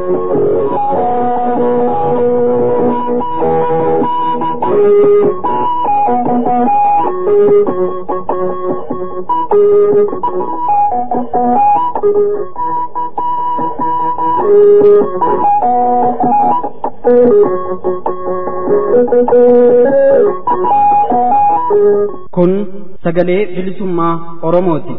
Kun sagalee bilisummaa Oromooti.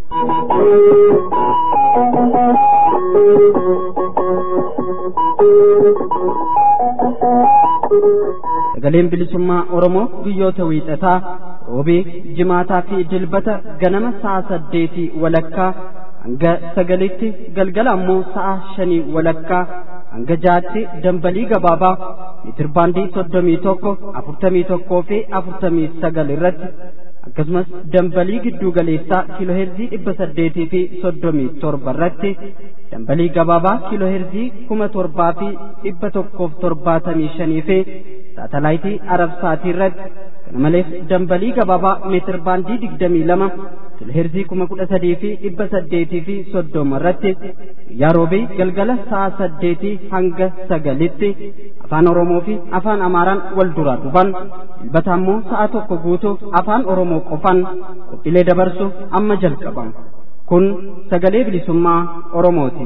Sagaleen bilisummaa Oromoo guyyoota wiixataa roobii jimaataa fi dilbata ganama sa'a saddeetii walakkaa hanga sagalitti galgala ammoo sa'a shanii walakkaa hanga jaatti dambalii gabaabaa mitirbaandii soddomii tokko afurtamii tokkoo fi afurtamii sagal irratti akkasumas dambalii gidduu galeessaa kiilooheerzii dhibba saddeetii fi soddomii torba irratti dambalii gabaabaa kiilooheerzii kuma torbaa fi dhibba tokkoof torbaatamii shanii fi saatalaayitii arabsaatii irratti kana malees dambalii gabaabaa meetir baandii digdamii lama kiilooheerzii kuma kudha sadii fi dhibba saddeetii fi soddoma irratti guyyaa roobii galgala sa'a saddeetii hanga sagalitti afaan oromoo fi afaan amaaraan wal duraa dhufan dilbata ammoo sa'a tokko guutuuf afaan oromoo qofan qophiilee dabarsuuf amma jalqaban kun sagalee bilisummaa oromooti.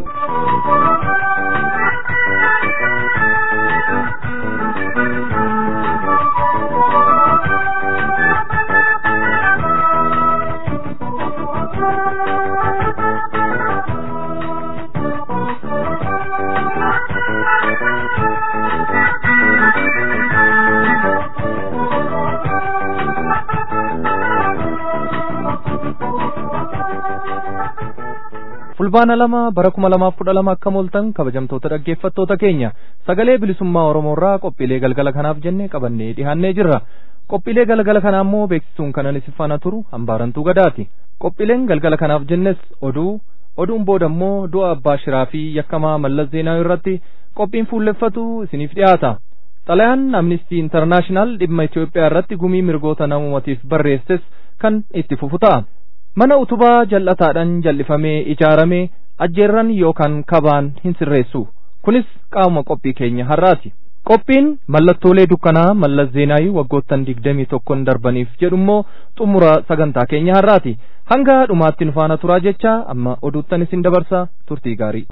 fulbaana lama bara kuma lamaaf kudha lama akka mooltan kabajamtoota dhaggeeffattoota keenya sagalee bilisummaa oromoorraa qophiilee galgala kanaaf jennee qabannee dhihaannee jirra qophiilee galgala kanaa immoo beeksisuun kanan isin faana turu hambaarantuu gadaati qophiileen galgala kanaaf jennes oduu oduun booda immoo du'a abbaa shiraa fi yakkamaa mallas zeenaa irratti qophiin fuulleffatu isiniif dhiyaata xalayaan amnistii intarnaashinaal dhimma Itoophiyaa irratti gumii mirgoota namummaatiif barreesses kan itti fufu ta'a. mana utubaa jal'ataadhaan jal'ifamee ijaaramee ajjeerran yookaan kabaan hin sirreessu kunis qaama qophii keenya har'aati qophiin mallattoolee dukkanaa mallas zeenaayii waggoottan digdamii tokkon darbaniif jedhummoo xumura sagantaa keenya har'aati hanga dhumaatti nu faana turaa jecha amma oduuttan isin dabarsa turtii gaarii.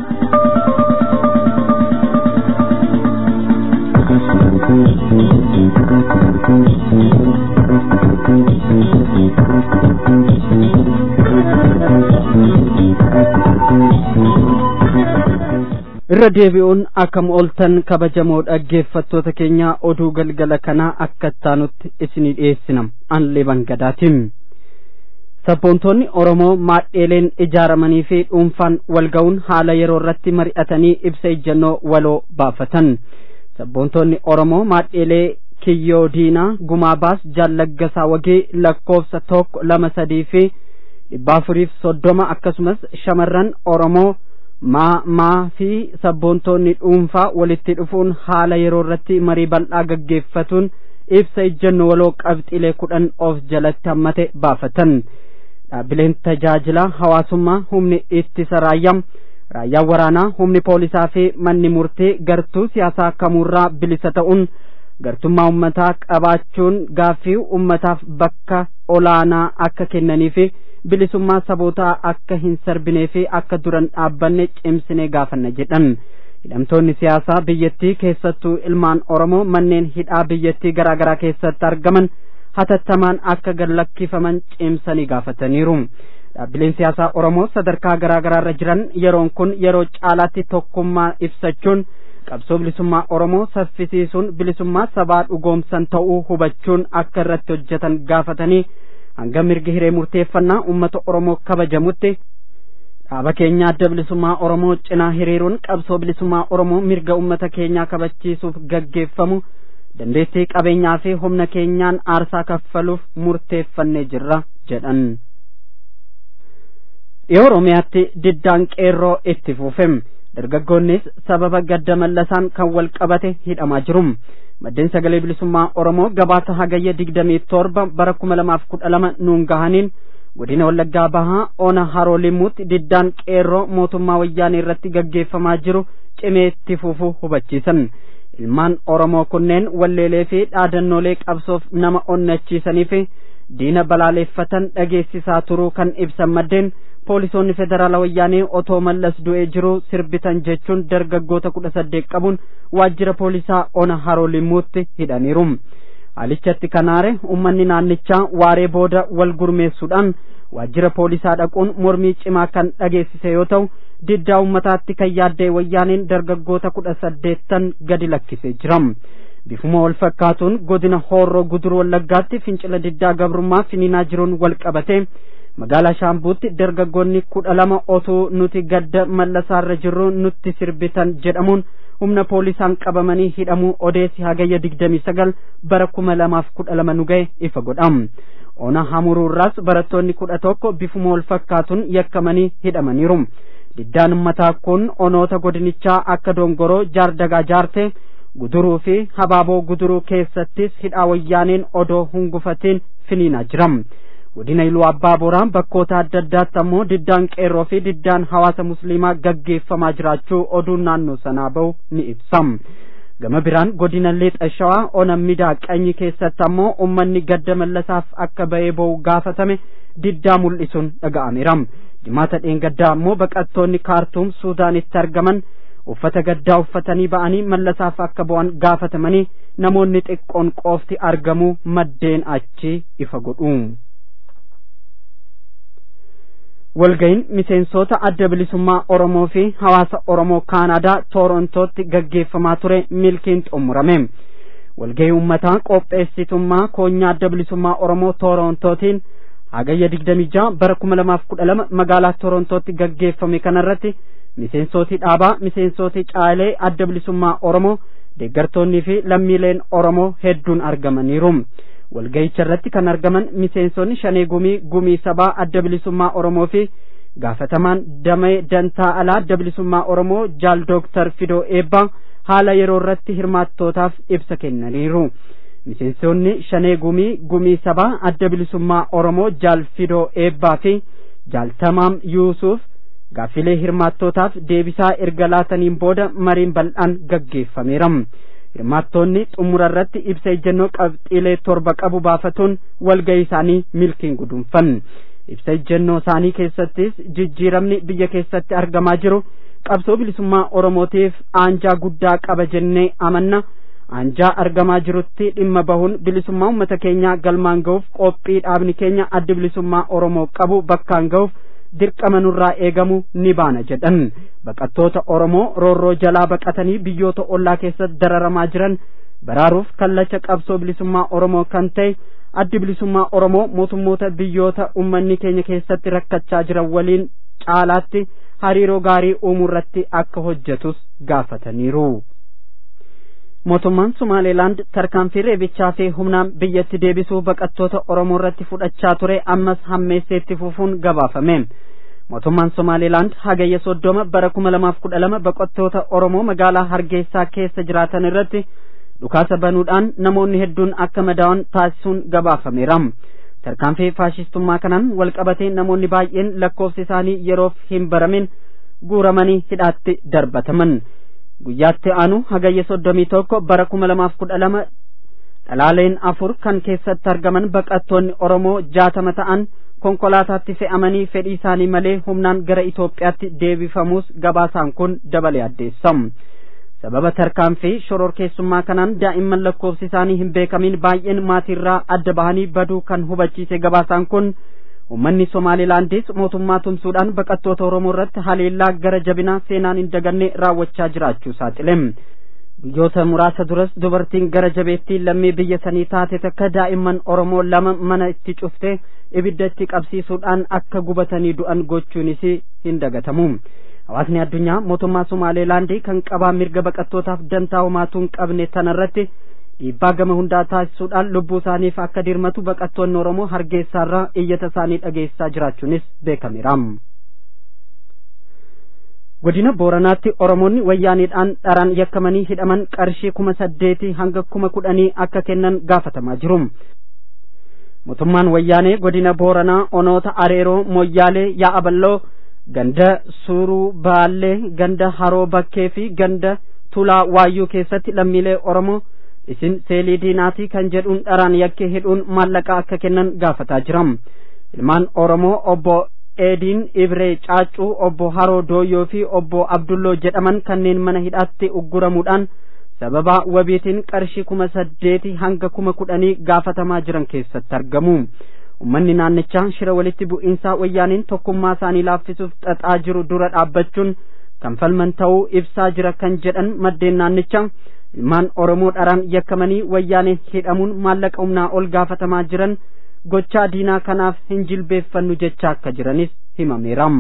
irra deebi'uun akkam ooltan kabajamoo dhaggeeffattoota keenya oduu galgala kanaa akka ittaanutti isinii dhiyeessina anlee bangadaatiin sabboontoonni oromoo maadheeleen ijaaramanii fi dhuunfaan walga'uun haala yeroo irratti mari'atanii ibsa ejjennoo waloo baafatan sabboontoonni oromoo maadheelee kiyyoo diinaa gumaa baas jaallaggasaa wagee lakkoofsa tokko lama sadii fi dhibba afuriif soddoma akkasumas shamarran oromoo maa maa fi sabboontoonni dhuunfaa walitti dhufuun haala yeroo irratti marii bal'aa gaggeeffatuun ibsa ejjennoo waloo qabxiilee kudhan of jalatti hammate baafatan dhaabbileen tajaajila hawaasummaa humni ittisa raayyaa raayyaan waraanaa humni poolisaa fi manni murtee gartuu siyaasaa kamuurraa bilisa ta'uun gartummaa ummataa qabaachuun gaaffii ummataaf bakka olaanaa akka kennanii fi bilisummaa sabootaa akka hin sarbinee fi akka duran dhaabbanne cimsinee gaafanna jedhan hidhamtoonni siyaasaa biyyattii keessattuu ilmaan oromoo manneen hidhaa biyyattii garaa garaa keessatti argaman hatattamaan akka gallakkifaman cimsanii gaafataniiru dhaabbileen siyaasaa oromoo sadarkaa garaa garaarra jiran yeroon kun yeroo caalaatti tokkummaa ibsachuun qabsoo bilisummaa oromoo saffisiisuun bilisummaa sabaa dhugoomsan ta'uu hubachuun akka irratti hojjetan gaafatanii hanga mirgi hiree murteeffannaa ummata oromoo kabajamutti dhaaba keenya adda bilisummaa oromoo cinaa hiriiruun qabsoo bilisummaa oromoo mirga ummata keenyaa kabachiisuuf gaggeeffamu dandeettii qabeenyaa fi humna keenyaan aarsaa kaffaluuf murteeffannee jirra jedhan dhiyoo oromiyaatti diddaan qeerroo itti fufem dargaggoonnis sababa gadda mallasaan kan wal qabate hidhamaa jiru maddeen sagalee bilisummaa oromoo gabaasa hagayya digdamii torba bara kuma lamaaf kudha lama nuun gahaniin godina wallaggaa bahaa ona haroo limuutti diddaan qeerroo mootummaa wayyaanee irratti gaggeeffamaa jiru cimeetti fufuu hubachiisan ilmaan oromoo kunneen walleelee fi dhaadannoolee qabsoof nama onnachiisanii fi diina balaaleeffatan dhageessisaa turuu kan ibsan maddeen poolisoonni federaala wayyaanee otoo mallas du'ee jiru sirbitan jechuun dargaggoota kudha saddeet qabuun waajjira poolisaa ona haroo limuutti hidhaniiru haalichatti kanaare ummanni naannichaa waaree booda wal gurmeessuudhaan waajjira poolisaa dhaquun mormii cimaa kan dhageessise yoo ta'u diddaa ummataatti kan yaaddee wayyaaneen dargaggoota kudha saddeettan gadi lakkisee jira bifuma wal fakkaatuun godina hoorroo guduruu wallaggaatti fincila diddaa gabrummaa finiinaa jiruun wal qabate magaalaa shaambuutti dargaggoonni kudha lama otuu nuti gadda mallasaarra jirru nutti sirbitan jedhamuun humna poolisaan qabamanii hidhamuu odeessi hagayya digdamii sagal bara kuma lamaaf kudha lama nu ga'e ifa godham ona hamuruurraas barattoonni kudha tokko bifuma wal fakkaatuun yakkamanii hidhamaniiru diddaan ummataa kun onoota godinichaa akka dongoroo jaardagaa jaarte guduruu fi habaaboo guduruu keessattis hidhaa wayyaaneen odoo hungufatiin finiinaa jira godina iluu abbaa boraa bakkoota adda addaatti ammoo diddaan qeerroo fi diddaan hawaasa musliimaa gaggeeffamaa jiraachuu oduun naannoo sanaa bahu ni ibsa gama biraan godina lixa shawaa ona midaa qanyi keessatti ammoo ummanni gadda mallasaaf akka ba'ee ba'u gaafatame diddaa mul'isuun dhaga'ameera jimaata dheengaddaa ammoo baqattoonni kaartuum suudaanitti argaman uffata gaddaa uffatanii ba'anii mallasaaf akka bu'an gaafatamanii namoonni xiqqoon qofti argamuu maddeen achi ifa godhu. walga'iin miseensota adda bilisummaa Oromoo fi hawaasa Oromoo Kaanaadaa Torontootti gaggeeffamaa ture milkiin xumurame. Walga'ii uummataa qopheessitummaa koonyaa adda bilisummaa Oromoo Torontootiin hagayya digdamii jaha bara kuma lamaaf kudha lama magaalaa Torontootti gaggeeffame kanarratti miseensoti dhaabaa miseensoti caalee adda bilisummaa Oromoo deeggartoonnii fi lammiileen Oromoo hedduun argamaniiru. walga'icha irratti kan argaman miseensonni shanee gumii gumii sabaa adda bilisummaa Oromoo fi gaafatamaan damee dantaa alaa adda bilisummaa Oromoo jaal dooktar Fidoo Eebbaa haala yeroo irratti hirmaattootaaf ibsa kennaniiru. Miseensonni shanee gumii gumii sabaa adda bilisummaa Oromoo jaal Fidoo Eebbaa fi jaal Tamaam Yuusuuf gaaffilee hirmaattootaaf deebisaa erga laataniin booda mariin bal'aan gaggeeffameera. hirmaattoonni xumura irratti ibsa ejjennoo qabxiilee torba qabu baafatuun walga'ii isaanii milkiin guduunfan ibsa ejjennoo isaanii keessattis jijjiiramni biyya keessatti argamaa jiru qabsoo bilisummaa oromootiif aanjaa guddaa qaba jennee amanna aanjaa argamaa jirutti dhimma bahuun bilisummaa uummata keenyaa galmaan ga'uuf qophii dhaabni keenya adda bilisummaa oromoo qabu bakkaan ga'uuf dirqama nurraa eegamu ni baana jedhan baqattoota oromoo roorroo jalaa baqatanii biyyoota ollaa keessatti dararamaa jiran baraaruuf kallacha qabsoo bilisummaa oromoo kan ta'e addi bilisummaa oromoo mootummoota biyyoota ummanni keenya keessatti rakkachaa jiran waliin caalaatti hariiroo gaarii uumuu irratti akka hojjetus gaafataniiru. mootummaan Sumaaleelaand tarkaanfii reebichaa fi humnaan biyyatti deebisuu baqattoota Oromoo irratti fudhachaa ture ammas hammeesseetti fufuun gabaafame. Mootummaan Sumaaleelaand hagayya soddoma bara kuma lamaaf kudha lama baqattoota Oromoo magaalaa Hargeysaa keessa jiraatan irratti dhukaasa banuudhaan namoonni hedduun akka madaa'an taasisuun gabaafameera. Tarkaanfii faashistummaa kanaan walqabatee namoonni baay'een lakkoofsi isaanii yeroof hin baramin guuramanii hidhaatti darbataman. guyyaatti aanu hagayya soddomii tokko bara kuma lamaaf kudha lama dhalaaleen afur kan keessatti argaman baqattoonni oromoo jaatama ta'an konkolaataatti fe'amanii fedhii isaanii malee humnaan gara Itoophiyaatti deebifamuus gabaasaan kun dabalee addeessam. sababa tarkaanfii shororkeessummaa kanaan daa'imman lakkoofsi isaanii hin beekamin baay'een maatiirraa adda bahanii baduu kan hubachiise gabaasaan kun ummanni somaalilaandis mootummaa tumsuudhaan baqattoota oromoo irratti haleellaa gara jabinaa seenaan hin daganne raawwachaa jiraachuu saaxile guyyoota muraasa duras dubartiin gara jabeettii lammii biyya sanii taate takka daa'imman oromoo lama mana itti cufte ibidda itti qabsiisuudhaan akka gubatanii du'an gochuunis hin dagatamu hawaasni addunyaa mootummaa somaalilaandii kan qabaa mirga baqattootaaf dantaa homaatu hin qabne tanarratti dhiibbaa gama hundaa taasisuudhaan lubbuu isaaniif akka dirmatu baqattoonni oromoo hargeysaarraa iyyata isaanii dhageessaa jiraachuunis beekameera. godina booranaatti oromoonni wayyaaniidhaan dharaan yakkamanii hidhaman qarshii kuma saddeetii hanga kuma kudhanii akka kennan gaafatamaa jiru. mootummaan wayyaanee godina booranaa onoota areeroo moyyaalee yaa'aballoo ganda suuruu baallee ganda haroo bakkee fi ganda tulaa waayyuu keessatti lammiilee oromoo isin seelii diinaatii kan jedhuun dharaan yakkee hidhuun maallaqa akka kennan gaafataa jiram ilmaan oromoo obbo eediin ibree caacuu obbo haroo dooyyoo fi obbo abdulloo jedhaman kanneen mana hidhaatti ugguramuudhaan sababa wabiitiin qarshii kuma saddeeti hanga kuma kudhanii gaafatamaa jiran keessatti argamu ummanni naannichaa shira walitti bu'iinsaa wayyaaniin tokkummaa isaanii laaffisuuf xaxaa jiru dura dhaabbachuun kan falman ta'uu ibsaa jira kan jedhan maddeen naannichaa ilmaan oromoo dharaan yakkamanii wayyaaneen hidhamuun maallaqa humnaa ol gaafatamaa jiran gochaa diinaa kanaaf hin jilbeeffannu jechaa akka jiranis himameera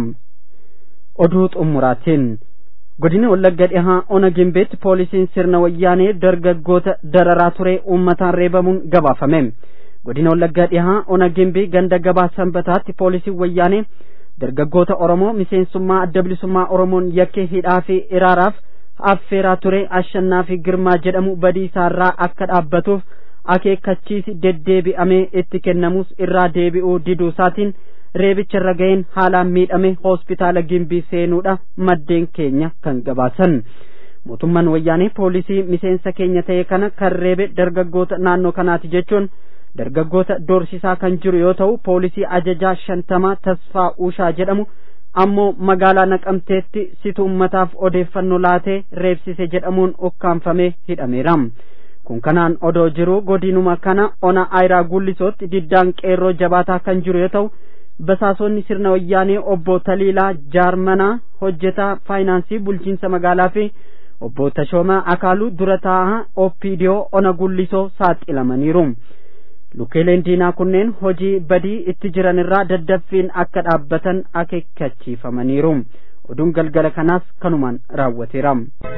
oduu xumuraatiin godina wallagga dhihaa ona gimbeetti poolisiin sirna wayyaanee dargaggoota dararaa ture uummataan reebamuun gabaafame godina wallaggaa dhihaa ona gimbii ganda gabaa sanbataatti poolisiin wayyaanee dargaggoota oromoo miseensummaa adda bilisummaa oromoon yakkee hidhaa fi iraaraaf affeeraa ture ashannaa fi girmaa jedhamu badii isaarraa akka dhaabbatuuf akeekkachiisi deddeebi'amee itti kennamus irraa deebi'uu diduu isaatiin reebicha irra ga'een haalaan miidhame hospitaala gimbii seenuudha maddeen keenya kan gabaasan mootummaan wayyaanee poolisii miseensa keenya ta'e kana kan reebe dargaggoota naannoo kanaati jechuun dargaggoota doorsisaa kan jiru yoo ta'u poolisii ajajaa shantamaa tasfaa uushaa jedhamu ammoo magaalaa naqamteetti situ ummataaf odeeffannoo laatee reebsise jedhamuun ukkaanfamee hidhameera kun kanaan odoo jiru godinuma kana ona aayiraa gullisootti diddaan qeerroo jabaataa kan jiru yoo ta'u basaasonni sirna wayyaanee obbo Taliilaa Jaarmanaa hojjetaa faayinaansii bulchiinsa magaalaa fi obbo Tashoomaa Akaaluu dura taa'aa Oppiidiyoo ona gullisoo saaxilamaniiru. Lukeeleen diinaa kunneen hojii badii itti jiran irraa daddaffiin akka dhaabbatan akeekkachiifamaniiru. Oduun galgala kanaas kanumaan raawwateera.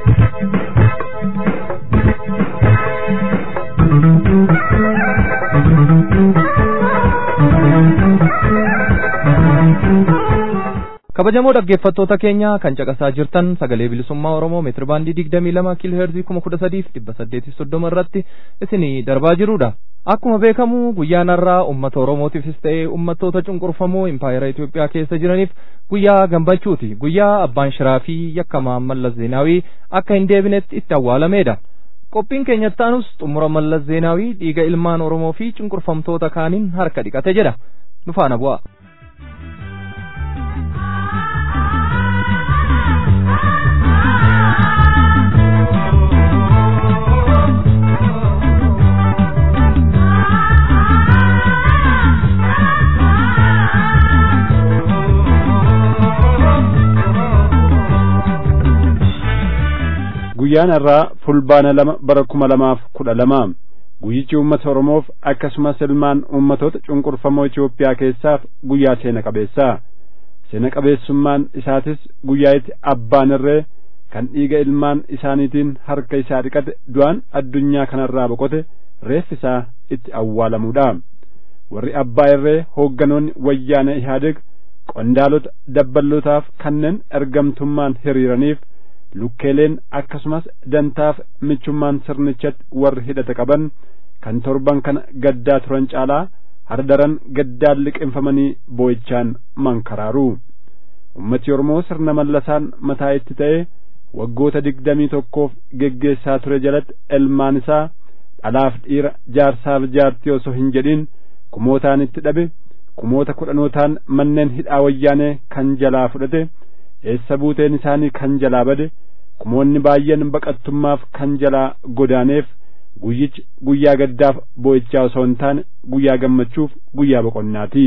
kabajamoo dhaggeeffattoota keenya kan caqasaa jirtan sagalee bilisummaa oromoo meetiri baandii digdamii lama kiiloo heerzii kuma kudha sadiif dhibba saddeetii soddoma irratti isinii darbaa jirudha akkuma beekamu guyyaan har'aa ummata oromootiifis ta'ee ummattoota cunqurfamoo impaayera Itoophiyaa keessa jiraniif guyyaa gammachuuti guyyaa abbaan shiraa fi yakkamaa mallas zeenaawii akka hin deebinetti itti awwaalameedha qophiin keenyattaanus xumura mallas zeenaawii dhiiga ilmaan oromoo fi cunqurfamtoota kaaniin harka dhiqate jedha nu faana bu'a. guyyaan har'aa fulbaana lama bara kuma lamaaf kudha lama guyyichi uummata oromoof akkasumas ilmaan uummatoota cunqurfamoo Itoophiyaa keessaaf guyyaa seena qabeessaa seena qabeessummaan isaatis guyyaa itti abbaan irree kan dhiiga ilmaan isaaniitiin harka isaa dhiqate du'aan addunyaa kanarraa boqote reeffi isaa itti awwaalamuudha warri abbaa irree hoogganoonni wayyaana ihaadeg qondaalota dabbalootaaf kanneen ergamtummaan hiriiraniif lukkeeleen akkasumas dantaaf michummaan sirnichatti warri hidhata qaban kan torban kana gaddaa turan caalaa hardaran gaddaan liqinfamanii boo'ichaan mankaraaru ummati oromoo sirna mallasaan mataa itti ta'e waggoota digdamii tokkoof geggeessaa ture jalatti ilmaan isaa dhalaaf dhiira jaarsaaf jaartii osoo hin jedhin kumootaan itti dhabe kumoota kudhanootaan manneen hidhaa wayyaanee kan jalaa fudhate eessa buuteen isaanii kan jalaa bade kumoonni baay'een baqattummaaf kan jalaa godaaneef guyyichi guyyaa gaddaaf boo'ichaa osoo hin taane guyyaa gammachuuf guyyaa boqonnaati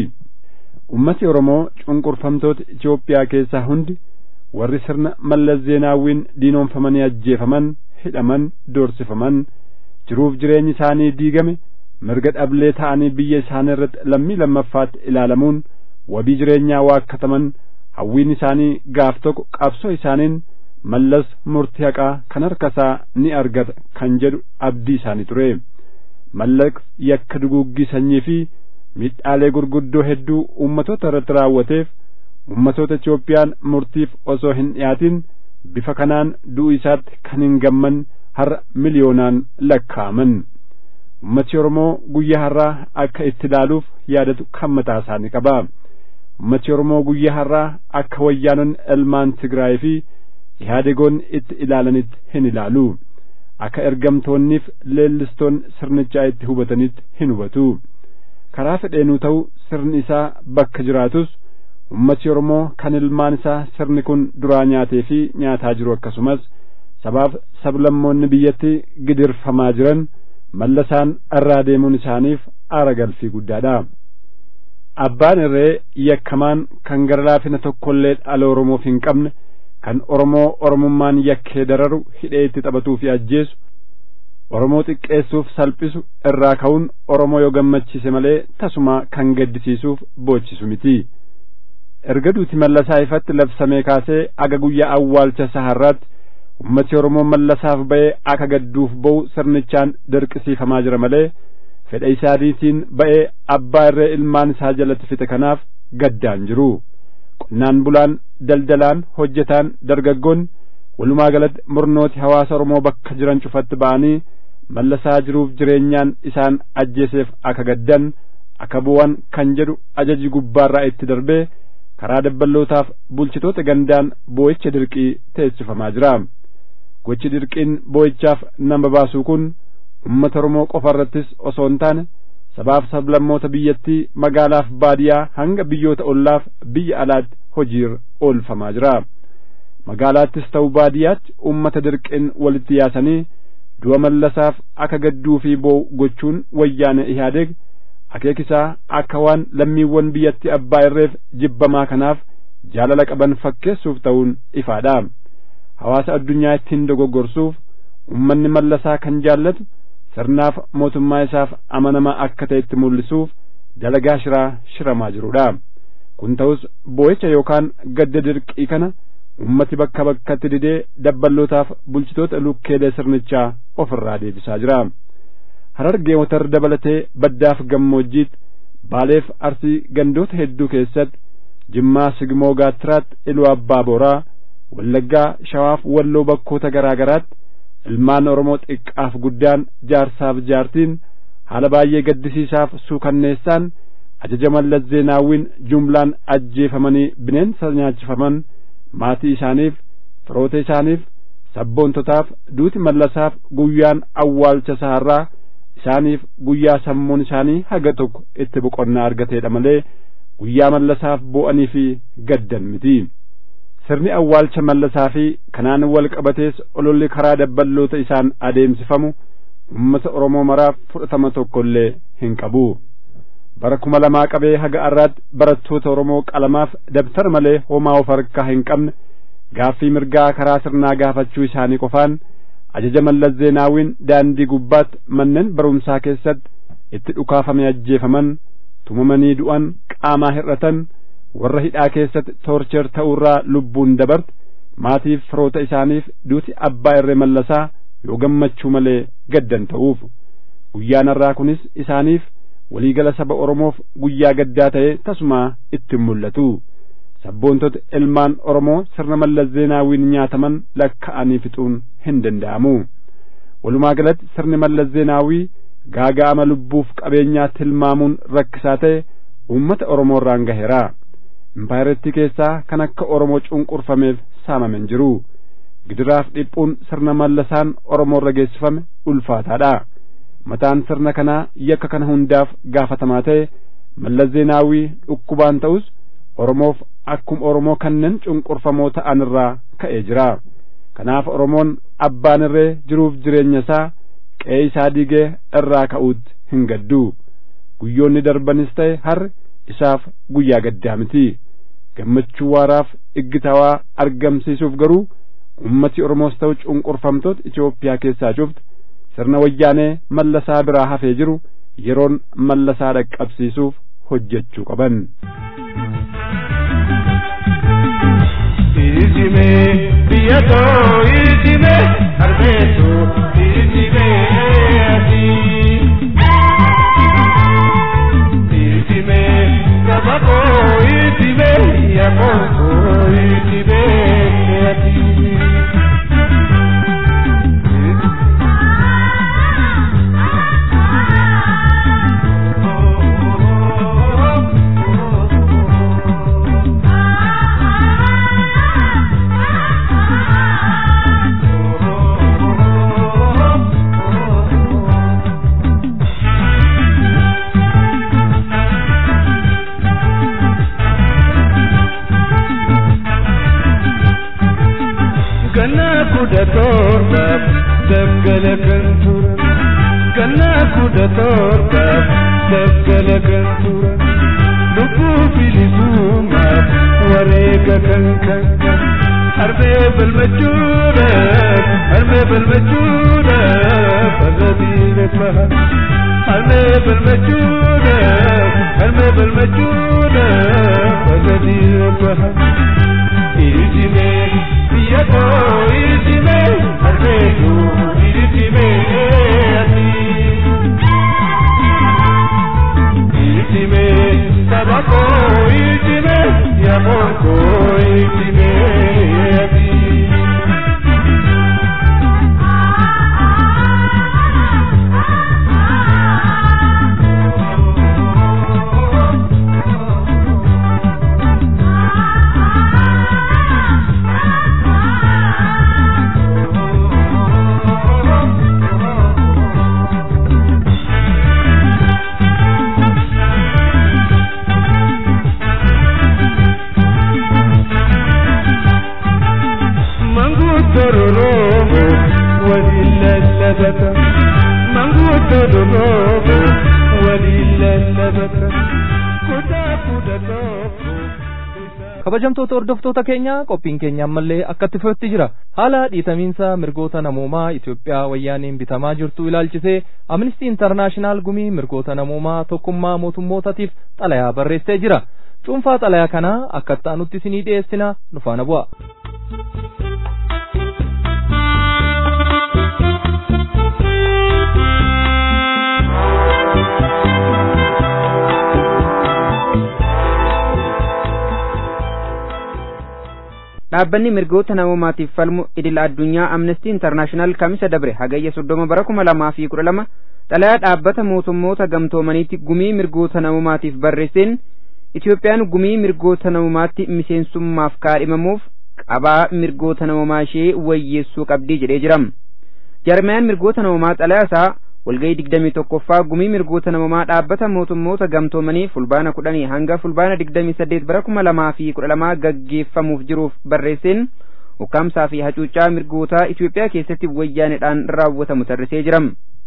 ummati oromoo cunqurfamtoota Itoophiyaa keessaa hundi warri sirna mallas zeenaawwiin diinoomfamanii ajjeefaman hidhaman doorsifaman jiruuf jireenyi isaanii diigame mirga dhablee ta'anii biyya isaanii irratti lammii lammaffaatti ilaalamuun wabii jireenyaa waakkataman hawwiin isaanii gaaf tokko qabsoo isaaniin mallas murtii haqaa kan harka isaa ni argata kan jedhu abdii isaanii ture mallas yakka duguuggii sanyii fi miidhaalee gurguddoo hedduu ummatoota irratti raawwateef ummatoota Itoophiyaan murtiif osoo hin dhiyaatin bifa kanaan du'u isaatti kan hin gamman har'a miliyoonaan lakkaa'aman ummati oromoo guyyaa har'aa akka itti ilaaluuf yaadatu kan mataa isaanii qaba ummati oromoo guyyaa har'aa akka wayyaanonni ilmaan tigraay fi ihaadegoon itti ilaalanitti hin ilaalu akka ergamtoonniif leellistoon sirnichaa itti hubatanitti hin hubatu karaa fedheenuu ta'u sirni isaa bakka jiraatus ummati oromoo kan ilmaan isaa sirni kun duraa nyaatee fi nyaataa jiru akkasumas sabaaf sablammoonni biyyatti gidirfamaa jiran mallasaan irraa deemuun isaaniif aara galfii guddaadha abbaan irree yakkamaan kan gara laafina tokkollee dhala oromoof hin qabne kan oromoo oromummaan yakkee dararu hidhee itti taphatuu fi ajjeesu oromoo xiqqeessuuf salphisu irraa ka'uun oromoo yoo gammachiise malee tasuma kan gaddisiisuuf boochisu miti erga duuti mallasaa ifatti labsamee kaasee aga guyyaa awwaalcha saharraatti ummati oromoo mallasaaf ba'ee akka gadduuf ba'u sirnichaan dirqisiifamaa jira malee fedha isaaniitiin ba'ee abbaa irree ilmaan isaa jalatti fixe kanaaf gaddaan jiru qonnaan bulaan daldalaan hojjetaan dargaggoon walumaa galatti murnooti hawaasa oromoo bakka jiran cufatti ba'anii mallasaa jiruuf jireenyaan isaan ajjeeseef akka gaddan akka bu'an kan jedhu ajaji gubbaarraa itti darbee karaa dabballootaaf bulchitoota gandaan boo'icha dirqii teessifamaa jira gochi dirqiin boo'ichaaf nama baasuu kun ummata oromoo qofa irrattis osoo hin taane sabaaf sablammoota biyyattii magaalaaf baadiyaa hanga biyyoota ollaaf biyya alaatti hojiirra oolfamaa jira magaalaattis ta'u baadiyaatti ummata dirqiin walitti yaasanii du'a mallasaaf akka gadduu fi boo'u gochuun wayyaane ihaadeeg akeekisaa akka waan lammiiwwan biyyatti abbaa irreef jibbamaa kanaaf jaalala qaban fakkeessuuf ta'uun ifaadha hawaasa addunyaa ittiin dogoggorsuuf ummanni mallasaa kan jaallatu sirnaaf mootummaa isaaf amanamaa akka ta'etti mul'isuuf dalagaa shiraa shiramaa jirudha kun ta'us boo'icha yookaan gadda dirqii kana ummati bakka bakkatti didee dabballootaaf bulchitoota lukkeelee sirnichaa ofirraa deebisaa jira harargee watar dabalatee baddaaf gammoojjiitti baaleef arsii gandoota hedduu keessatti jimmaa sigmoo gaattiraatti iluu abbaa booraa wallaggaa shawaaf walloo bakkoota garaa garaatti ilmaan oromoo xiqqaaf guddaan jaarsaaf jaartiin haala baay'ee gaddisiisaaf suukanneessaan ajaja mallas zeenaawwiin jumlaan ajjeefamanii bineensa nyaachifaman maatii isaaniif firoota isaaniif sabboontotaaf duuti mallasaaf guyyaan awwaalcha saharraa isaaniif guyyaa sammuun isaanii haga tokko itti boqonnaa argateedha malee guyyaa mallasaaf boo'anii fi gaddan miti sirni awwaalcha mallasaa fi kanaan wal qabatees ololli karaa dabballoota isaan adeemsifamu ummata oromoo maraaf fudhatama tokkollee hin qabu bara kuma lamaa qabee haga arraatti barattoota oromoo qalamaaf dabtara malee homaa of harkaa hin qabne gaaffii mirgaa karaa sirnaa gaafachuu isaanii qofaan ajaja mallas zeenaawwiin daandii gubbaatti manneen barumsaa keessatti itti dhukaafame ajjeefaman tumamanii du'an qaamaa hir'atan warra hidhaa keessatti toorcher ta'uurraa lubbuun dabarte maatiif firoota isaaniif duuti abbaa irree mallasaa yoo gammachuu malee gaddan ta'uuf guyyaan har'aa kunis isaaniif waliigala saba oromoof guyyaa gaddaa ta'e tasumaa ittiin mul'atu sabboontota ilmaan oromoo sirna mallas zeenaawwiin nyaataman lakka'anii fixuun hin danda'amu walumaa galatti sirni mallas zeenaawwii gaaga'ama lubbuuf qabeenyaa tilmaamuun rakkisaa ta'e uummata oromoo irraan gaheera impaayirettii keessaa kan akka oromoo cunqurfameef saamamen jiru gidiraaf dhiphuun sirna mallasaan oromoo irra geessifame ulfaataadha mataan sirna kanaa yakka kana hundaaf gaafatamaa ta'e mallas zeenaawwii dhukkubaan ta'us oromoof akkuma oromoo kanneen cunqurfamoo ta'an irraa ka'ee jira kanaaf oromoon abbaan irree jiruuf jireenya isaa qe'ee isaa diigee irraa ka'uutti hin gaddu guyyoonni darbanis ta'e har'i isaaf guyyaa gaddaa miti gammachuu waaraaf iggitawaa argamsiisuuf garuu ummati oromoos ta'u cunqurfamtoota Itoophiyaa keessaa cufti sirna wayyaanee mallasaa biraa hafee jiru yeroon mallasaa dhaqqabsiisuuf hojjechuu qaban. Izime biyyato izime harmeetu izime ati. Izime sabako izime yakonko izime ati. Ganna kudha torbaaf daggala kan turan. Ganna kudha torbaaf daggala kan turan. Lubbuu bilisummaaf wareega kan kan kan. Harmee balmachuudhaaf harmee balmachuudhaaf har'a diina baha. Harmee balmachuudhaaf harmee balmachuudhaaf har'a diina baha. Iritime biyya koo iritime harmee koo iritime ati. Iritime saba koo iritime yaaboo koo iritime ati. Mangutororobo walillalabata Mangutororobo walillalabata Kutaa fudhatoofu kabajamtoota hordoftoota keenya qophiin keenya ammallee akkatti fufetti jira haala dhiitamiinsa mirgoota namoomaa Itoophiyaa wayyaaniin bitamaa jirtu ilaalchisee amnistii intarnaashinaal gumii mirgoota namoomaa tokkummaa mootummootaatiif xalayaa barreessee jira cuunfaa xalayaa kanaa akka ta'anutti isinii dhiyeessina nu faana bu'a. dhaabbanni mirgoota namoomaatiif falmu idil addunyaa amnestii intarnaashinaal kamisa dabre hagayya soddoma bara kuma lamaa fi kudha lama xalayaa dhaabbata mootummoota gamtoomaniitti gumii mirgoota namoomaatiif barreesseen Itoophiyaan gumii mirgoota namoomaatti miseensummaaf kaadhimamuuf qabaa mirgoota namoomaa ishee wayyeessuu qabdii jedhee jira. Jarmiyaan mirgoota namoomaa xalayaa isaa walgahii digdamii tokkoffaa gumii mirgoota namoomaa dhaabbata mootummoota gamtoomanii fulbaana kudhanii hanga fulbaana digdamii saddeet bara kuma lamaa fi kudha lamaa gaggeeffamuuf jiruuf barreesseen ukkaamsaa fi hacuuccaa mirgoota Itoophiyaa keessatti wayyaanedhaan raawwatamu tarrisee jira.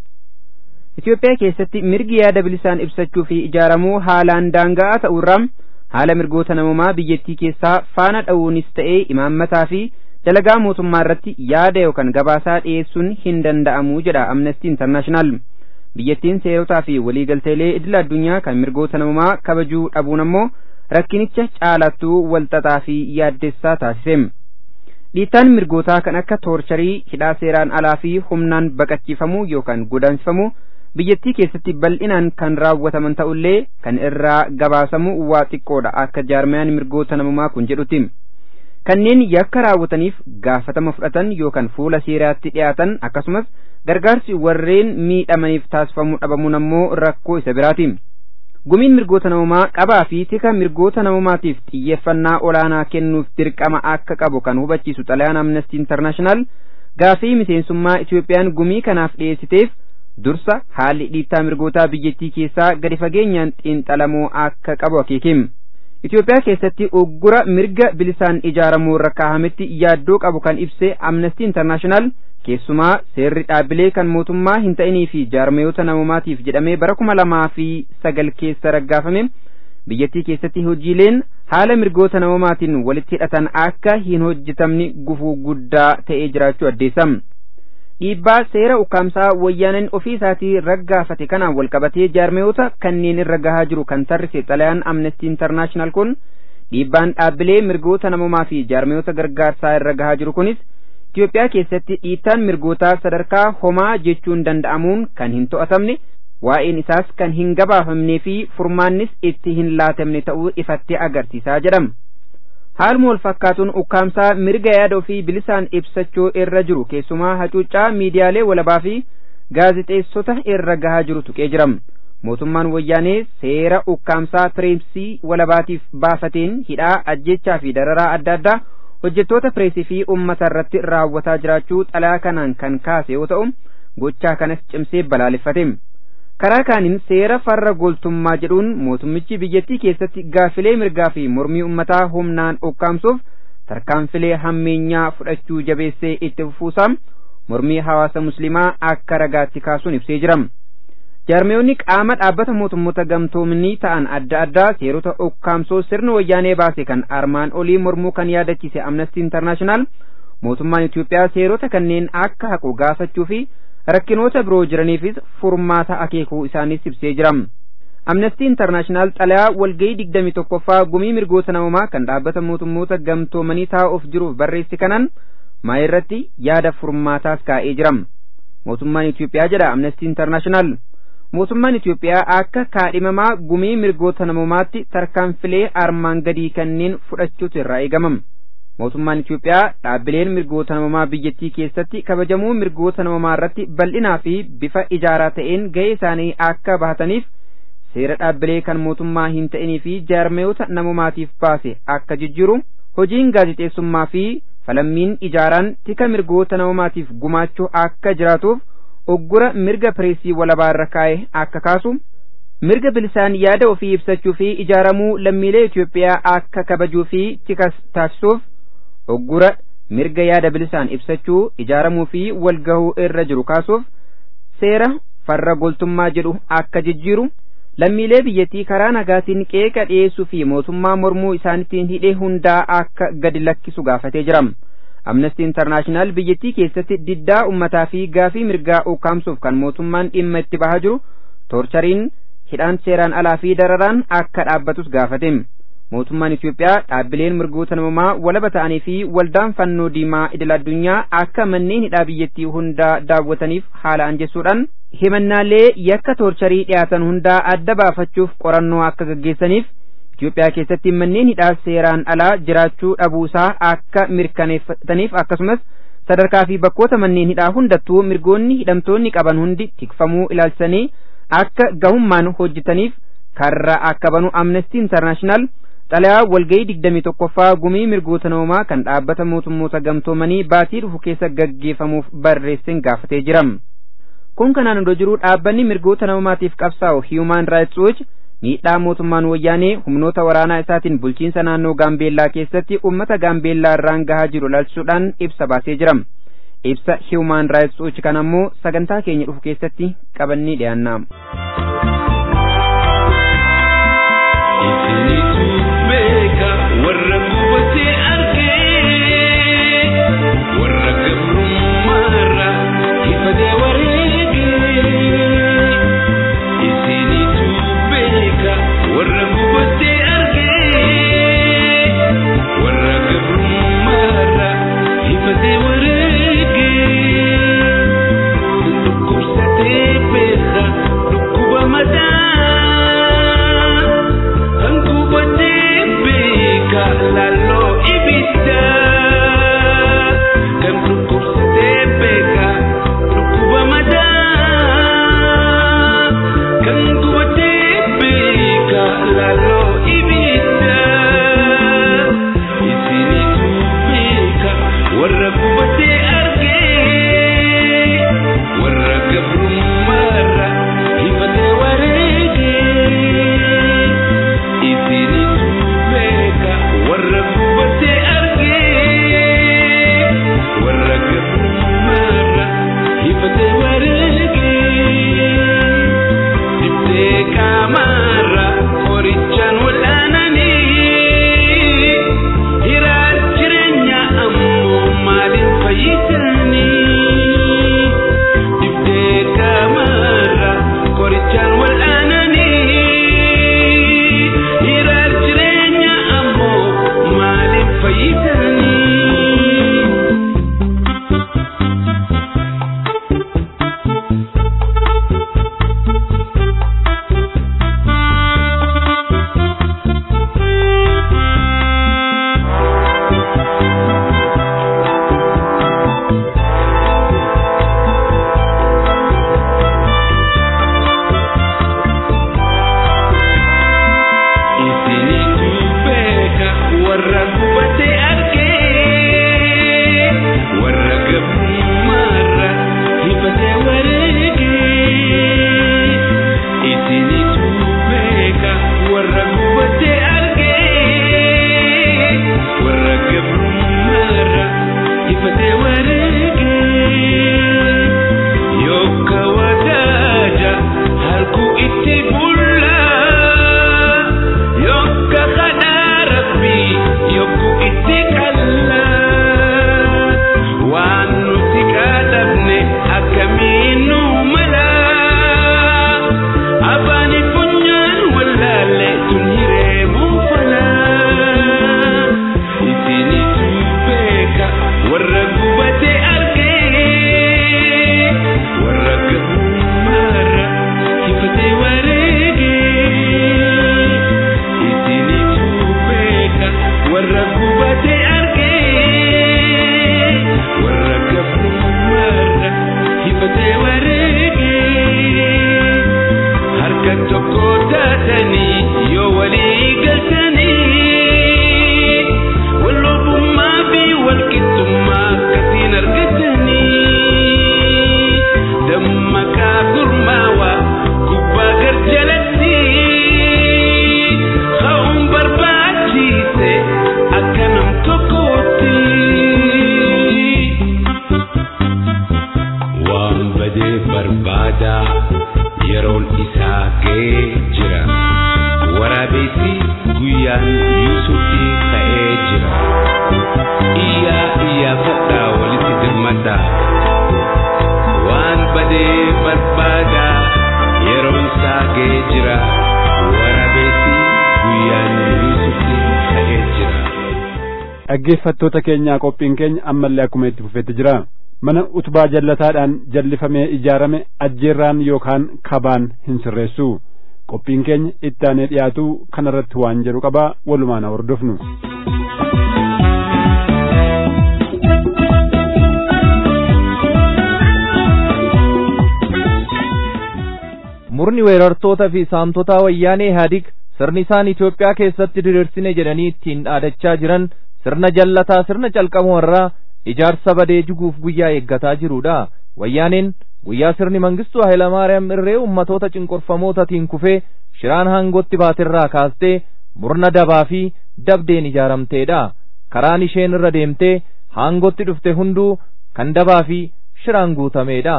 Itoophiyaa keessatti mirgi yaada bilisaan ibsachuu fi ijaaramuu haalaan daanga'aa ta'urraa haala mirgoota namoomaa biyyattii keessaa faana dha'uunis ta'ee imaammataa fi dalagaa mootummaa irratti yaada yookaan gabaasaa dhiyeessuun hin danda'amu jedha amnestii intarnaashinaal biyyattiin seerotaa fi waliigalteelee idil addunyaa kan mirgoota namoomaa kabajuu dhabuun ammoo rakkinicha caalattuu walxaxaa fi yaaddessaa taasise dhiittaan mirgootaa kan akka toorcharii hidhaa seeraan alaa fi humnaan baqachiifamuu yookaan godaansifamuu biyyattii keessatti bal'inaan kan raawwataman ta'ullee kan irraa gabaasamu waa xiqqoodha akka jaarmayaan mirgoota namoomaa kun jedhutti kanneen yakka raawwataniif gaafatama fudhatan yookaan fuula seeraatti dhiyaatan akkasumas gargaarsi warreen miidhamaniif taasifamuu dhabamuun ammoo rakkoo isa biraati. Gumiin mirgoota namoomaa qabaa fi tika mirgoota namoomaatiif xiyyeeffannaa olaanaa kennuuf dirqama akka qabu kan hubachiisu xalayaan amnestii intarnaashinaal gaafii miseensummaa Itoophiyaan gumii kanaaf dhiyeessiteef dursa haalli dhiittaa mirgootaa biyyattii keessaa gadi fageenyaan xiinxalamuu akka qabu akeekim. Itoophiyaa keessatti uggura mirga bilisaan ijaaramuu irra kaahametti yaaddoo qabu kan ibse amnestii intarnaashinaal keessumaa seerri dhaabbilee kan mootummaa hin ta'inii fi jaarmayoota namoomaatiif jedhamee bara kuma lamaa fi sagal keessa raggaafame biyyattii keessatti hojiileen haala mirgoota namoomaatiin walitti hidhatan akka hin hojjetamne gufuu guddaa ta'ee jiraachuu addeessam. dhiibbaa seera ukkaamsaa wayyaaneen ofii isaatii raggaafate kanaan walqabatee jaarmayoota kanneen irra gahaa jiru kan tarrise xalayaan amnestii intarnaashinaal kun dhiibbaan dhaabbilee mirgoota namoomaa fi jaarmayoota gargaarsaa irra gahaa jiru kunis Itoophiyaa keessatti dhiittaan mirgootaa sadarkaa homaa jechuun danda'amuun kan hin to'atamne waa'een isaas kan hin gabaafamnee fi furmaannis itti hin laatamne ta'uu ifattee agarsiisaa jedhama. haaluma wal fakkaatuun ukkaamsaa mirga yaada ofii bilisaan ibsachuu irra jiru keessumaa hacuuccaa miidiyaalee walabaa fi gaazixeessota irra gahaa jiru tuqee jira mootummaan wayyaanee seera ukkaamsaa pireesii walabaatiif baafateen hidhaa ajjechaa fi dararaa adda addaa hojjettoota pireesii fi ummata irratti raawwataa jiraachuu xalayaa kanaan kan kaase yoo ta'u gochaa kanas cimsee balaaleffate karaa kaaniin seera farra goltummaa jedhuun mootummichi biyyattii keessatti gaafilee mirgaa fi mormii ummataa humnaan ukkaamsuuf tarkaanfilee hammeenyaa fudhachuu jabeessee itti fufuusaa mormii hawaasa musliimaa akka ragaatti kaasuun ibsee jira. Jaarmiyoonni qaama dhaabbata mootummoota gamtoomnii ta'an adda addaa seerota ukkaamsoo sirni wayyaanee baase kan armaan olii mormuu kan yaadachiise Amnesty International mootummaan Itoophiyaa seerota kanneen akka haqu gaafachuu fi rakkinoota biroo jiraniifis furmaata akeekuu isaanis ibsee jira. Amnesty International xalayaa walgahii digdami tokkoffaa gumii mirgoota namoomaa kan dhaabbata mootummoota gamtoomanii taa'uuf jiruuf barreesse kanaan maa irratti yaada furmaataas kaa'ee jira. Mootummaan Itoophiyaa jedha Amnesty International. Mootummaan Itoophiyaa akka kaadhimamaa gumii mirgoota namoomaatti tarkaanfilee armaan gadii kanneen fudhachuutu irraa eegama. Mootummaan Itoophiyaa dhaabbileen mirgoota namoomaa biyyattii keessatti kabajamuu mirgoota namoomaa irratti bal'inaa fi bifa ijaaraa ta'een gahee isaanii akka bahataniif seera dhaabbilee kan mootummaa hin ta'inii fi jaarmayoota namoomaatiif baase akka jijjiiru hojiin gaazixeessummaa fi falammiin ijaaraan tika mirgoota namoomaatiif gumaachuu akka jiraatuuf oggura mirga pireesii walabaa irra kaa'e akka kaasu mirga bilisaan yaada ofii ibsachuu fi ijaaramuu lammiilee Itoophiyaa akka kabajuu fi tikas taasisuuf oggura mirga yaada bilisaan ibsachuu ijaaramuu fi walgahuu irra jiru kaasuuf seera farra goltummaa jedhu akka jijjiiru lammiilee biyyattii karaa nagaatiin qeeqa dhiyeessuu fi mootummaa mormuu isaaniitiin hidhee hundaa akka gadi lakkisu gaafatee jira. Amnesty International biyyattii keessatti diddaa ummataa fi gaafii mirgaa ukkaamsuuf kan mootummaan dhimma itti bahaa jiru toorchariin hidhaan seeraan alaa fi dararaan akka dhaabbatus gaafate. Mootummaan Itoophiyaa dhaabbileen mirgoota namoomaa walaba ta'anii fi waldaan fannoo diimaa idil addunyaa akka manneen hidhaa biyyattii hundaa daawwataniif haala anjessuudhaan himannaalee yakka toorcharii dhiyaatan hundaa adda baafachuuf qorannoo akka gaggeessaniif Itoophiyaa keessatti manneen hidhaa seeraan alaa jiraachuu dhabuusaa akka mirkaneeffataniif akkasumas sadarkaa fi bakkoota manneen hidhaa hundattuu mirgoonni hidhamtoonni qaban hundi tikfamuu ilaalchisanii akka gahummaan hojjetaniif karra akka banu Amnesty International xalayaa walgahii digdamii tokkoffaa gumii mirgoota namoomaa kan dhaabbata mootummoota gamtoomanii baatii dhufu keessa gaggeeffamuuf barreesseen gaafatee jira. Kun kanaan odoo jiruu dhaabbanni mirgoota namoomaatiif qabsaa'u Human Rights Watch miidhaa mootummaan wayyaanee humnoota waraanaa isaatiin bulchiinsa naannoo gaambeellaa keessatti ummata gaambeellaa irraan gahaa jiru ilaalchisuudhaan ibsa baasee jira. Ibsa Human Rights Watch kan ammoo sagantaa keenya dhufu keessatti qabannee dhiyaanna. Isinitu beeka warra gubatee argee warra gabrummaarra ifatee wareegee. Isinitu beeka warra gubatee argee warra gabrummaarra ifatee wareegee. Dhukkubsatee beeka dhukkuba madaa. gubatee barbaada yeroon isaa ga'ee jira waraabessi guyyaan yuusufi ka'ee jira. dhaggeeffattoota keenyaa qophiin keenya ammallee akkuma itti fufetti jira mana utubaa jallataadhaan jallifamee ijaarame ajjeerraan yookaan kabaan hin sirreessu qophiin keenya itti aanee dhiyaatu kanarratti waan jedhu qabaa walumaan hordofnu. murni weerartoota fi saamtotaa wayyaanee Ihaadig sirni isaan Itoophiyaa keessatti diriirsine jedhanii ittiin dhaadachaa jiran sirna jallataa sirna calqamoo irraa ijaarsa badee jiguuf guyyaa eeggataa jirudha. Wayyaaneen guyyaa sirni mangistuu Hayilamaariyaam irree ummatoota cinqorfamootaatiin kufee shiraan hangootti baatirraa kaastee murna dabaa fi dabdeen ijaaramteedha. Karaan isheen irra deemtee hangootti dhufte hunduu kan dabaa fi shiraan guutameedha.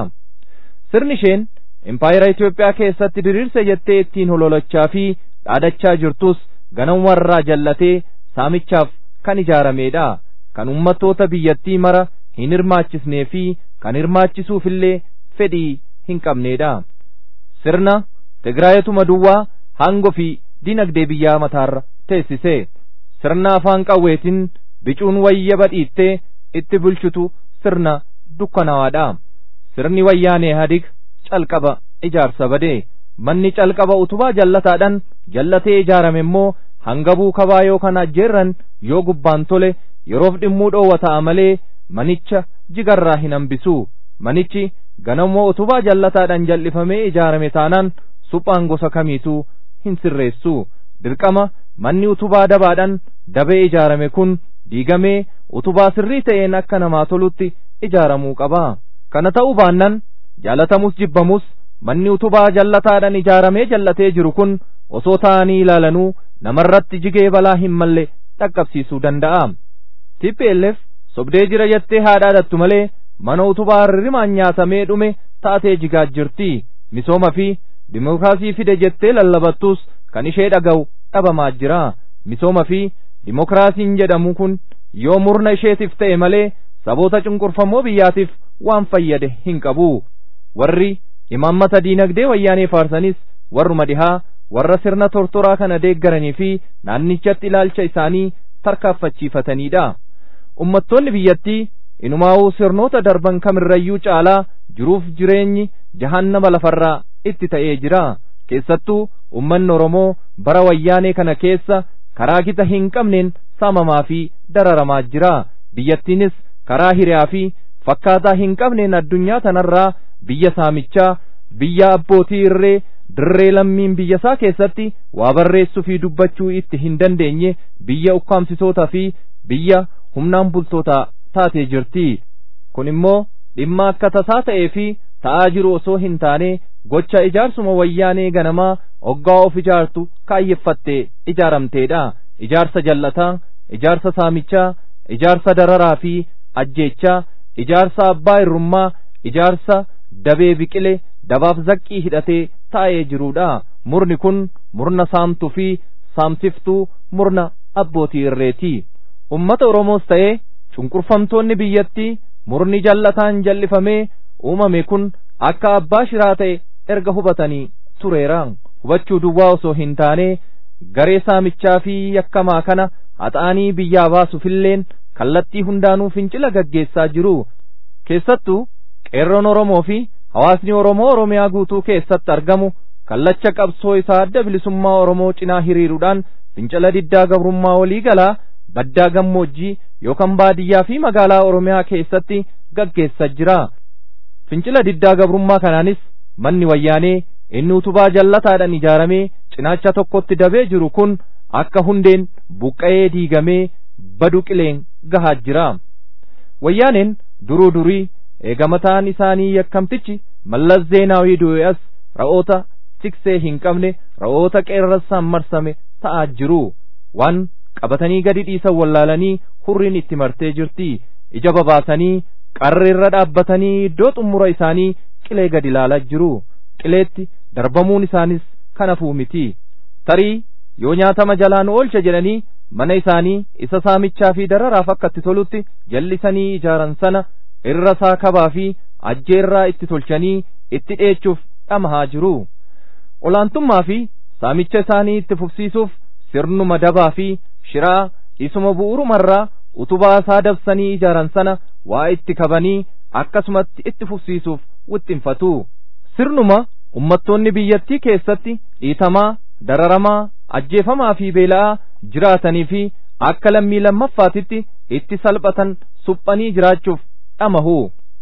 Sirni isheen impaayera Itoophiyaa keessatti diriirse jettee ittiin hololachaa fi dhaadachaa jirtus ganamarraa jallatee saamichaaf kan ijaarameedha. Kan ummattoota biyyattii mara hin hirmaachisnee fi kan hirmaachisuufillee fedhii hin qabneedha. Sirna Tigraayetuma duwwaa hangoo fi dinagdee biyyaa mataarra teessise. Sirna afaan qawweetiin bicuun wayya badhiittee itti bulchutu sirna dukkanawaadha. Sirni wayyaanee hadig calqaba ijaarsa badee manni calqaba utubaa jallataadhaan jallatee ijaarame immoo hangabuu kabaa yoo kana ajjeerran yoo gubbaan tole yeroof dhimmuu dhoowwa ta'a malee manicha jigarraa hin hambisu manichi ganamoo utubaa jallataadhaan jal'ifamee ijaarame taanaan suphaan gosa kamiituu hin sirreessu dirqama manni utubaa dabaadhaan dabee ijaarame kun diigamee utubaa sirrii ta'een akka namaa tolutti ijaaramuu qaba kana ta'uu baannan jaalatamus jibbamus manni utubaa jallataadhaan ijaaramee jallatee jiru kun osoo ta'anii ilaalanuu namarratti jigee balaa hin malle dhaqqabsiisuu danda'a. TPLF sobdee jira jettee haadhaadhattu malee mana utubaa hirrimaan nyaatamee dhume taatee jigaa jirti. Misooma fi dimookiraasii fide jettee lallabattus kan ishee dhaga'u dhabamaa jira. Misooma fi dimookiraasiin jedhamu kun yoo murna isheetiif ta'e malee saboota cunqurfamoo biyyaatiif waan fayyade hin qabu. Warri imaammata diinagdee wayyaanee faarsanis warruma dhihaa warra sirna tortoraa kana deeggaranii fi naannichatti ilaalcha isaanii tarkaaffachiifataniidha. Ummattoonni biyyattii inumaa'uu sirnoota darban kamirrayyuu caalaa jiruuf jireenyi jahannama lafarraa itti ta'ee jira. Keessattuu ummanni Oromoo bara wayyaanee kana keessa karaa gita hin qabneen saamamaa fi dararamaa jira. Biyyattiinis karaa hiriyaa fi fakkaataa hin qabneen addunyaa tanarraa biyya saamichaa biyya abbootii irree dirree lammiin biyyasaa keessatti waa barreessuu fi dubbachuu itti hin dandeenye biyya ukkaamsitootaa fi biyya humnaan bultootaa taatee jirti kun immoo dhimma akka tasaa ta'ee fi ta'aa jiru osoo hin taane gocha ijaarsuma wayyaanee ganamaa oggaa of ijaartu kaayyeffattee ijaaramteedha ijaarsa jallataa ijaarsa saamichaa ijaarsa dararaa fi ajjeechaa ijaarsa abbaa irrummaa ijaarsa dabee biqile dabaaf zaqqii hidhatee taa'ee jiruudha murni kun murna saamtuu fi saamsiftuu murna abbootii irreeti ummata oromoos ta'ee cunqurfamtoonni biyyattii murni jallataan jal'ifamee uumame kun akka abbaa shiraa ta'e erga hubatanii tureera hubachuu duwwaa osoo hin taane garee saamichaa fi yakkamaa kana haxaanii biyyaa baasuufilleen kallattii hundaanuu fincila gaggeessaa jiru keessattuu qeerroon oromoo fi hawaasni oromoo oromiyaa guutuu keessatti argamu kallacha qabsoo isaa adda bilisummaa oromoo cinaa hiriiruudhaan fincila diddaa gabrummaa walii galaa baddaa gammoojjii yookaan baadiyyaa fi magaalaa oromiyaa keessatti gaggeessaa jira fincila diddaa gabrummaa kanaanis manni wayyaanee inni utubaa jallataadhaan ijaaramee cinaacha tokkotti dabee jiru kun akka hundeen buqqa'ee diigamee badu qileen gahaa jira wayyaaneen duruu durii eegamataan isaanii yakkamtichi mallas zeenaawii du'eas ra'oota tiksee hin qabne ra'oota qeerrassaan marsame ta'aa jiru waan qabatanii gadi dhiisan wallaalanii hurriin itti martee jirti ija babaasanii qarreerra dhaabbatanii iddoo xumura isaanii qilee gadi ilaalaa jiru qileetti darbamuun isaanis kanafuu miti tarii yoo nyaatama jalaan oolcha jedhanii mana isaanii isa saamichaa fi dararaaf akka itti tolutti jallisanii ijaaran sana irra isaa kabaa fi ajjeerraa itti tolchanii itti dheechuuf dhamahaa jiru olaantummaa fi saamicha isaanii itti fufsiisuuf sirnuma dabaa fi shiraa isuma bu'uurumarraa utubaa isaa dabsanii ijaaran sana waa itti kabanii akkasumatti itti fufsiisuuf wixxinfatu sirnuma ummattoonni biyyattii keessatti dhiitamaa dararamaa ajjeefamaa fi beela'aa jiraatanii fi akka lammii lammaffaatitti itti salphatan suphanii jiraachuuf dhamahu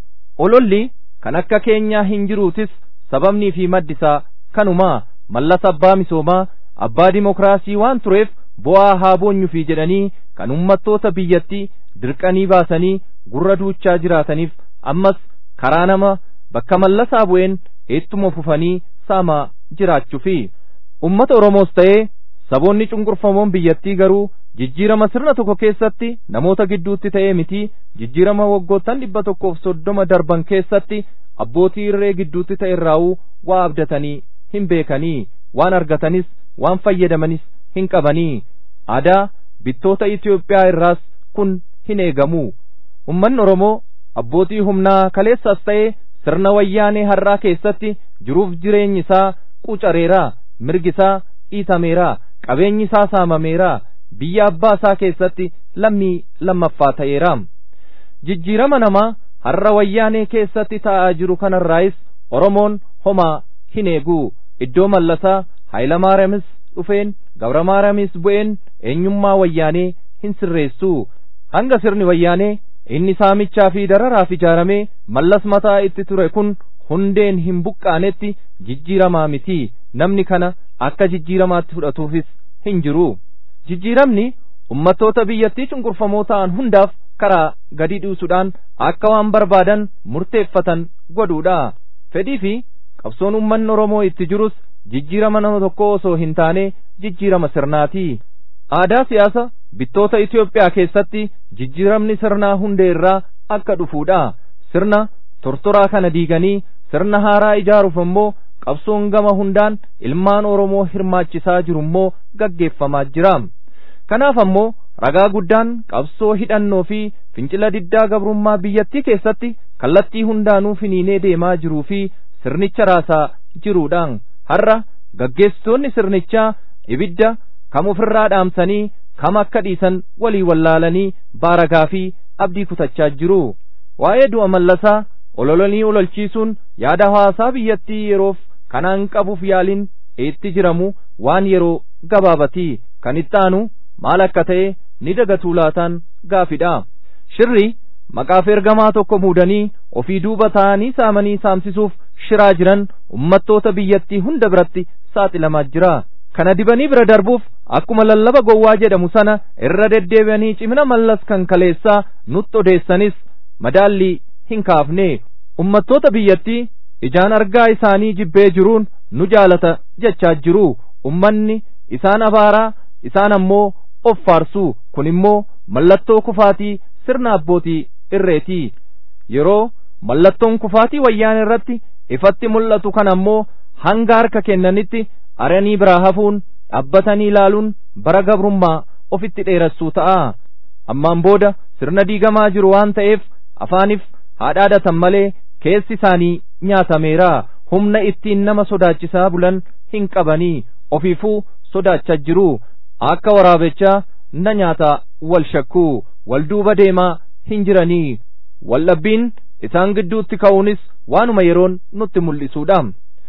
ololli kan akka keenyaa hin jiruutis sababnii fi maddisaa kanumaa mallas abbaa misoomaa abbaa dimokiraasii waan tureef bu'aa haa boonyufi jedhanii kan ummattoota biyyattii dirqanii baasanii gurra duuchaa jiraataniif ammas karaa nama bakka mallasaa bu'een ittuma fufanii saamaa jiraachuufi ummata oromoos ta'ee saboonni cunqurfamoon biyyattii garuu jijjiirama sirna tokko keessatti namoota gidduutti ta'ee miti jijjiirama waggoottan dhibba tokkoof soddoma darban keessatti abbootii irree gidduutti ta'e irraa'uu waa abdatanii hin beekanii waan argatanis waan fayyadamanis hin qabanii aadaa bittoota Itoophiyaa irraas kun hin eegamu ummanni Oromoo abbootii humnaa kaleessas ta'ee sirna wayyaanee har'aa keessatti jiruuf jireenyi isaa qucareera mirgi isaa dhiitameera qabeenyi isaa saamameera biyya abbaa isaa keessatti lammii lammaffaa ta'eera jijjiirama namaa har'a wayyaanee keessatti ta'aa jiru kanarraayis oromoon homaa hin eegu iddoo mallasaa haayilamaariyamis dhufeen gabramaariyamis bu'een eenyummaa wayyaanee hin sirreessu hanga sirni wayyaanee inni saamichaa fi dararaaf ijaaramee mallas mataa itti ture kun hundeen hin buqqaanetti jijjiiramaa miti namni kana akka jijjiiramaatti fudhatuufis hin jiru jijjiiramni ummattoota biyyattii cunqurfamoo ta'an hundaaf karaa gadi dhiisuudhaan akka waan barbaadan murteeffatan godhuudha fedhii fi qabsoon ummanni oromoo itti jirus jijjiirama nama tokko osoo hin taane jijjiirama sirnaati aadaa siyaasa bittoota Itoophiyaa keessatti jijjiiramni sirnaa hundee irraa akka dhufuudha sirna tortoraa kana diiganii sirna haaraa ijaaruuf immoo qabsoon gama hundaan ilmaan oromoo hirmaachisaa jiru immoo gaggeeffamaa jira kanaaf ammoo ragaa guddaan qabsoo hidhannoo fi fincila diddaa gabrummaa biyyattii keessatti kallattii hundaanuu finiinee deemaa jiruu fi sirnicha raasaa jiruudhaan har'a gaggeessitoonni sirnichaa ibidda kam ofirraa dhaamsanii kam akka dhiisan walii wallaalanii baaragaa fi abdii kutachaa jiru waa'ee du'a mallasaa ololanii ololchiisuun yaada hawaasaa biyyattii yeroof kanaan qabuuf yaaliin itti jiramu waan yeroo gabaabati kan itti aanu maal akka ta'e ni dagatuu laataan gaafidha shirri maqaaf ergamaa tokko muudanii ofii duuba ta'anii saamanii saamsisuuf shiraa jiran ummattoota biyyattii hunda biratti saaxilamaa jira kana dibanii bira darbuuf akkuma lallaba gowwaa jedhamu sana irra deddeebi'anii cimina mallas kan kaleessaa nutti odeessanis madaallii hin kaafne ummattoota biyyattii ijaan argaa isaanii jibbee jiruun nu jaalata jechaa jiru ummanni isaan abaaraa isaan ammoo of faarsu kun immoo mallattoo kufaatii sirna abbootii irreeti yeroo mallattoon kufaatii wayyaan irratti ifatti mul'atu kan ammoo hanga harka kennanitti aranii biraa hafuun dhaabbatanii ilaaluun bara gabrummaa ofitti dheerassuu ta'a ammaan booda sirna diigamaa jiru waan ta'eef afaaniif haadhaadhatan malee keessi isaanii nyaatameera humna ittiin nama sodaachisaa bulan hin qabanii ofiifuu sodaachaa jiru akka waraabechaa na nyaata wal shakkuu wal duuba deemaa hin jiranii waldhabbiin isaan gidduutti ka'uunis waanuma yeroon nutti mul'isuudha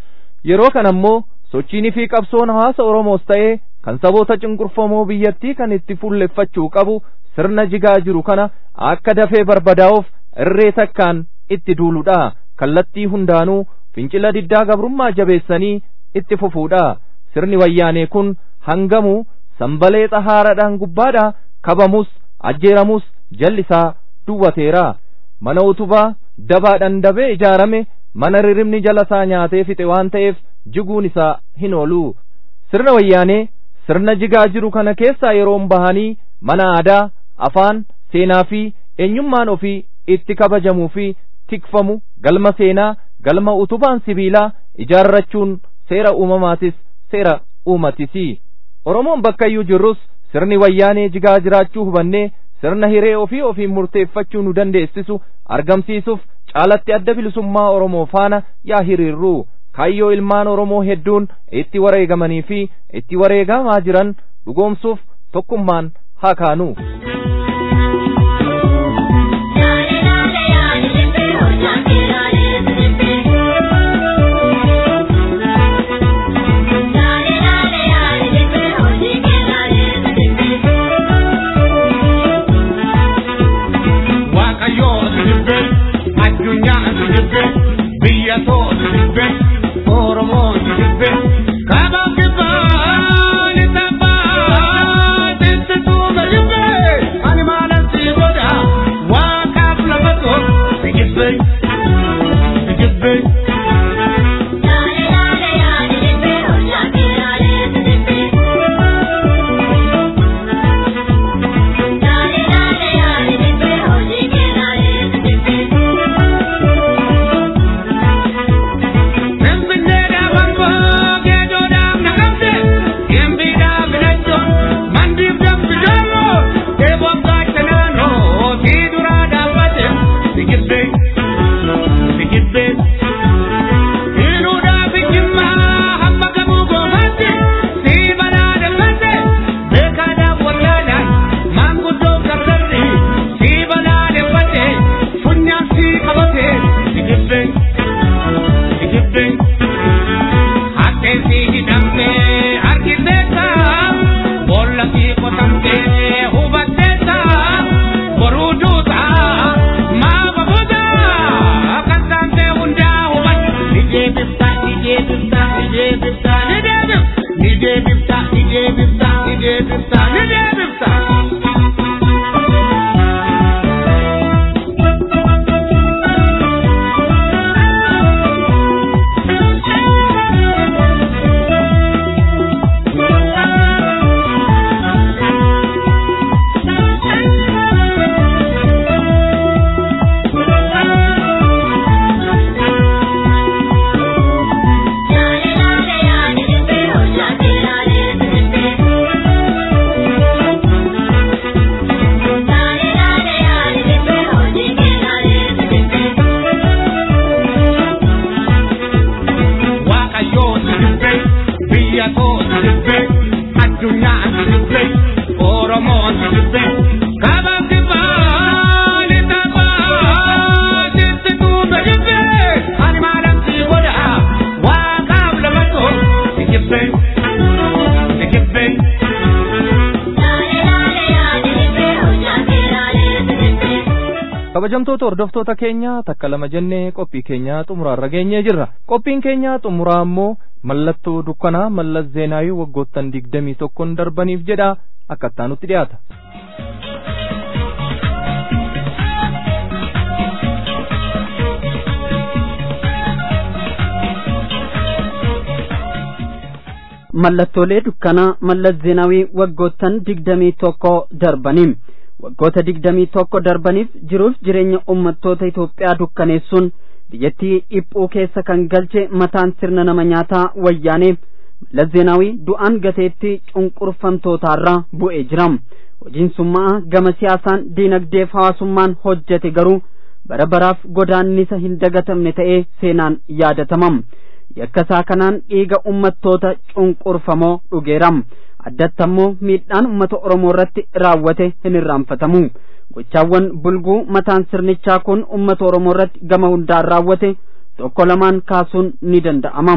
yeroo kana ammoo sochiinii fi qabsoon hawaasa oromoos ta'ee kan saboota cunqurfamoo biyyattii kan itti fuulleffachuu qabu sirna jigaa jiru kana akka dafee barbadaa'uuf irree takkaan itti duuluudha kallattii hundaanuu fincila diddaa gabrummaa jabeessanii itti fufuudha sirni wayyaanee kun hangamuu sanbalee xahaaradhaan gubbaadhaa kabamus ajjeeramus jallisaa duwwateera mana utubaa dabaadhaan dabee ijaarame mana ririmni jalasaa nyaatee fixe waan ta'eef jiguun isaa hin oolu sirna wayyaanee sirna jigaa jiru kana keessaa yeroon bahanii mana aadaa afaan seenaa fi eenyummaan ofii itti kabajamuu fi tikfamu galma seenaa galma utubaan sibiilaa ijaarrachuun seera uumamaatis seera uumatisi oromoon bakkayyuu jirrus sirni wayyaanee jigaa jiraachuu hubannee sirna hiree ofii ofiin murteeffachuu nu dandeessisu argamsiisuuf caalatti adda bilisummaa oromoo faana yaa hiriirru kaayyoo ilmaan oromoo hedduun itti wareegamanii fi itti wareegamaa jiran dhugoomsuuf tokkummaan haa kaanu. kabajamtoota hordoftoota keenya takka lama jennee qophii keenya xumuraarra geenyee jirra qophiin keenya xumuraa ammoo mallattoo dukkanaa mallas zeenaawii waggoottan digdamii tokkon darbaniif jedha akkattaa nutti dhiyaata. mallattoolee dukkanaa mallas zeenaawii waggoottan digdamii tokko darbaniin waggoota digdamii tokko darbaniif jiruuf jireenya ummattoota Itoophiyaa dukkaneessuun biyyattii dhiphuu keessa kan galche mataan sirna nama nyaataa wayyaanee mallas zeenaawii du'aan gateetti cunqurfamtootaarraa bu'ee jira hojiin summaa gama siyaasaan diinagdeef hawaasummaan hojjete garuu bara baraaf godaannisa hin dagatamne ta'ee seenaan yaadatama yakkasaa kanaan dhiiga ummattoota cunqurfamoo dhugeeram addatti ammoo miidhaan ummata oromoo irratti raawwate hin irraanfatamu gochaawwan bulguu mataan sirnichaa kun ummata oromoo irratti gama hundaan raawwate tokko lamaan kaasuun ni danda'ama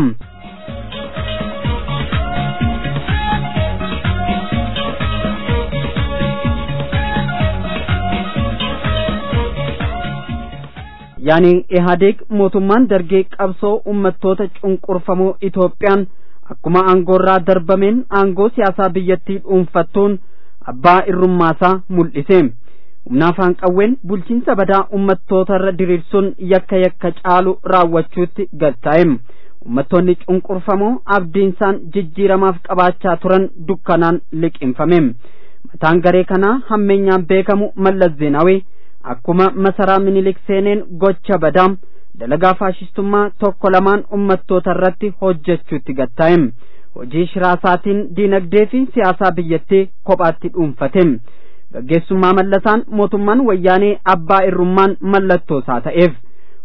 yaani ihaadeeg mootummaan dargee qabsoo ummattoota cunqurfamoo itoophiyaan akkuma aangoorraa darbameen aangoo siyaasaa biyyattii dhuunfattuun abbaa irrummaasaa mul'ise humna afaan qawween bulchiinsa badaa ummattoota irra diriirsuun yakka yakka caalu raawwachuutti galtaa'e ummattoonni cunqurfamoo abdiinsaan jijjiiramaaf qabaachaa turan dukkanaan liqinfame mataan garee kanaa hammeenyaan beekamu mallas zeenaawee akkuma masaraa minilik seeneen gocha badaa dalagaa faashistummaa tokko lamaan ummattoota irratti hojjechuutti gattaa'e hojii shiraasaatiin diinagdee fi siyaasaa biyyattii kophaatti dhuunfate gaggeessummaa mallasaan mootummaan wayyaanee abbaa irrummaan mallattoo isaa ta'eef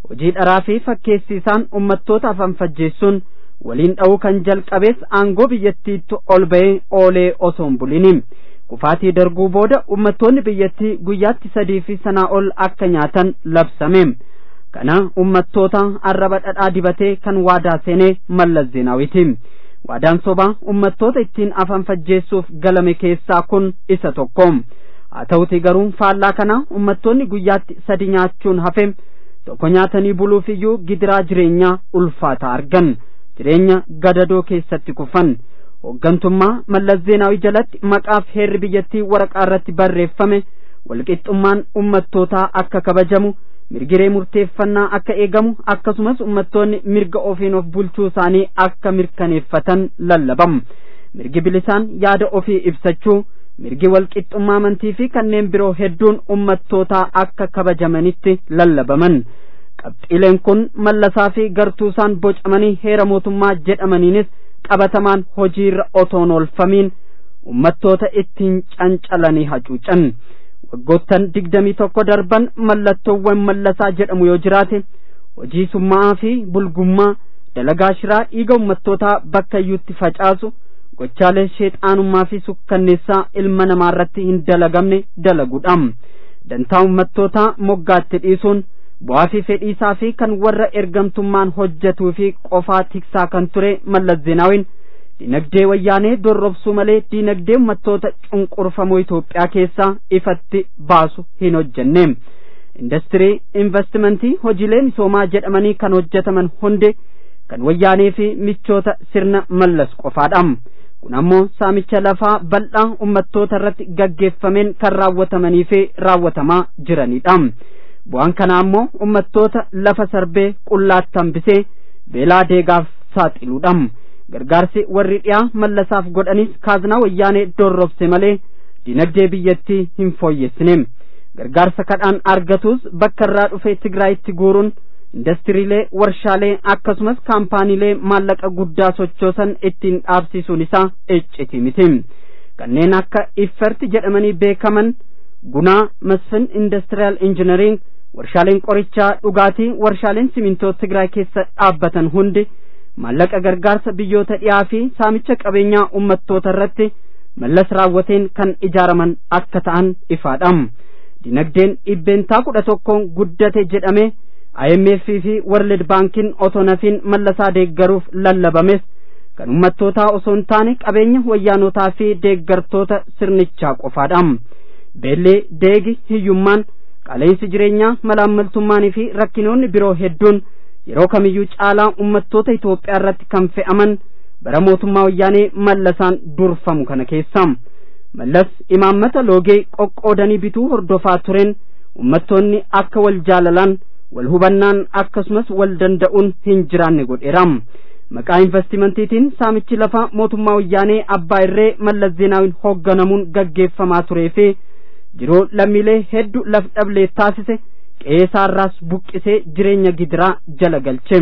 hojii dharaa fi fakkeessiisaan ummattoota afan fajjeessuun waliin dha'uu kan jalqabees aangoo biyyattiitti ol ba'ee oolee osoo hin buliniin kufaatii darbuu booda ummattoonni biyyattii guyyaatti sadii fi sanaa ol akka nyaatan labsame kana ummattoota arraba dhadhaa dibatee kan waadaa seenee mallas zeenaawiti waadaan sobaa ummattoota ittiin afan fajjeessuuf galame keessaa kun isa tokko haa ta'uti garuu faallaa kana ummattoonni guyyaatti sadi nyaachuun hafe tokko nyaatanii buluuf iyyuu gidiraa jireenyaa ulfaataa argan jireenya gadadoo keessatti kufan hooggantummaa mallas zeenaawii jalatti maqaaf heerri biyyattii waraqaa irratti barreeffame walqixxummaan ummattootaa akka kabajamu mirgiree murteeffannaa akka eegamu akkasumas ummattoonni mirga ofiin of bulchuu isaanii akka mirkaneeffatan lallabam mirgi bilisaan yaada ofii ibsachuu mirgi walqixxummaa amantii fi kanneen biroo hedduun ummattootaa akka kabajamanitti lallabaman qabxiileen kun mallasaa fi gartuusaan bocamanii heera mootummaa jedhamaniinis qabatamaan hojiirra otoon oolfamiin ummattoota ittiin cancalanii hacuucan waggoottan digdamii tokko darban mallattoowwan mallasaa jedhamu yoo jiraate hojii summaa fi bulgummaa dalagaa shiraa dhiiga ummattootaa bakka iyyuutti facaasu gochaalee sheexaanummaa fi sukkanneessaa ilma namaa irratti hin dalagamne dalaguudha dantaa ummattootaa moggaatti dhiisuun bu'aa fi fedhiisaa fi kan warra ergamtummaan hojjetuu fi qofaa tiksaa kan ture mallas zeenaawiin dinagdee wayyaanee dorrobsuu malee dinagdee ummattoota cunqurfamoo Itoophiyaa keessaa ifatti baasu hin hojjenne industirii investimentii hojiilee misoomaa jedhamanii kan hojjetaman hundi kan wayyaanee fi michoota sirna mallas qofaadha kun ammoo saamicha lafaa bal'aa ummattoota irratti gaggeeffameen kan raawwatamanii fi raawwatamaa jiranidha bu'aan kanaa ammoo ummattoota lafa sarbee qullaatti hambisee beelaa deegaaf saaxiluudha gargaarsi warri dhiyaa mallasaaf godhanis kaaznaa wayyaanee dorrobse malee dinagdee biyyattii hin fooyyessine gargaarsa kadhaan argatus bakka irraa dhufe tigraayitti guuruun indastiriilee warshaalee akkasumas kaampaaniilee maallaqa guddaa sochoosan ittiin dhaabsisuun isaa icciti miti kanneen akka ifferti jedhamanii beekaman gunaa masfin indastiriyaal injinariing warshaaleen qorichaa dhugaatii warshaaleen simintoo tigraay keessa dhaabbatan hundi maallaqa gargaarsa biyyoota dhiyaa fi saamicha qabeenyaa ummattoota irratti mallas raawwateen kan ijaaraman akka ta'an ifaadha dinagdeen dhibbeentaa kudha tokkoon guddate jedhame IMF fi World Bankiin otoo nafiin mallasaa deeggaruuf lallabames kan ummattootaa osoo hin taane qabeenya wayyaanotaa fi deeggartoota sirnichaa qofaadha beellee deegi hiyyummaan qaala'insi jireenyaa malaammaltummaanii fi rakkinoonni biroo hedduun yeroo kamiyyuu caalaa ummattoota Itoophiyaa irratti kan fe'aman bara mootummaa wayyaanee mallasaan durfamu kana keessa mallas imaammata loogee qoqqoodanii bituu hordofaa tureen ummattoonni akka wal jaalalaan wal hubannaan akkasumas wal danda'uun hin jiraanne godheera maqaa investimentiitiin saamichi lafa mootummaa wayyaanee abbaa irree mallas zeenaawiin hoogganamuun gaggeeffamaa turee fi jiruu lammiilee hedduu laf dhablee taasise qe'eesaarraas buqqisee jireenya gidiraa jala galche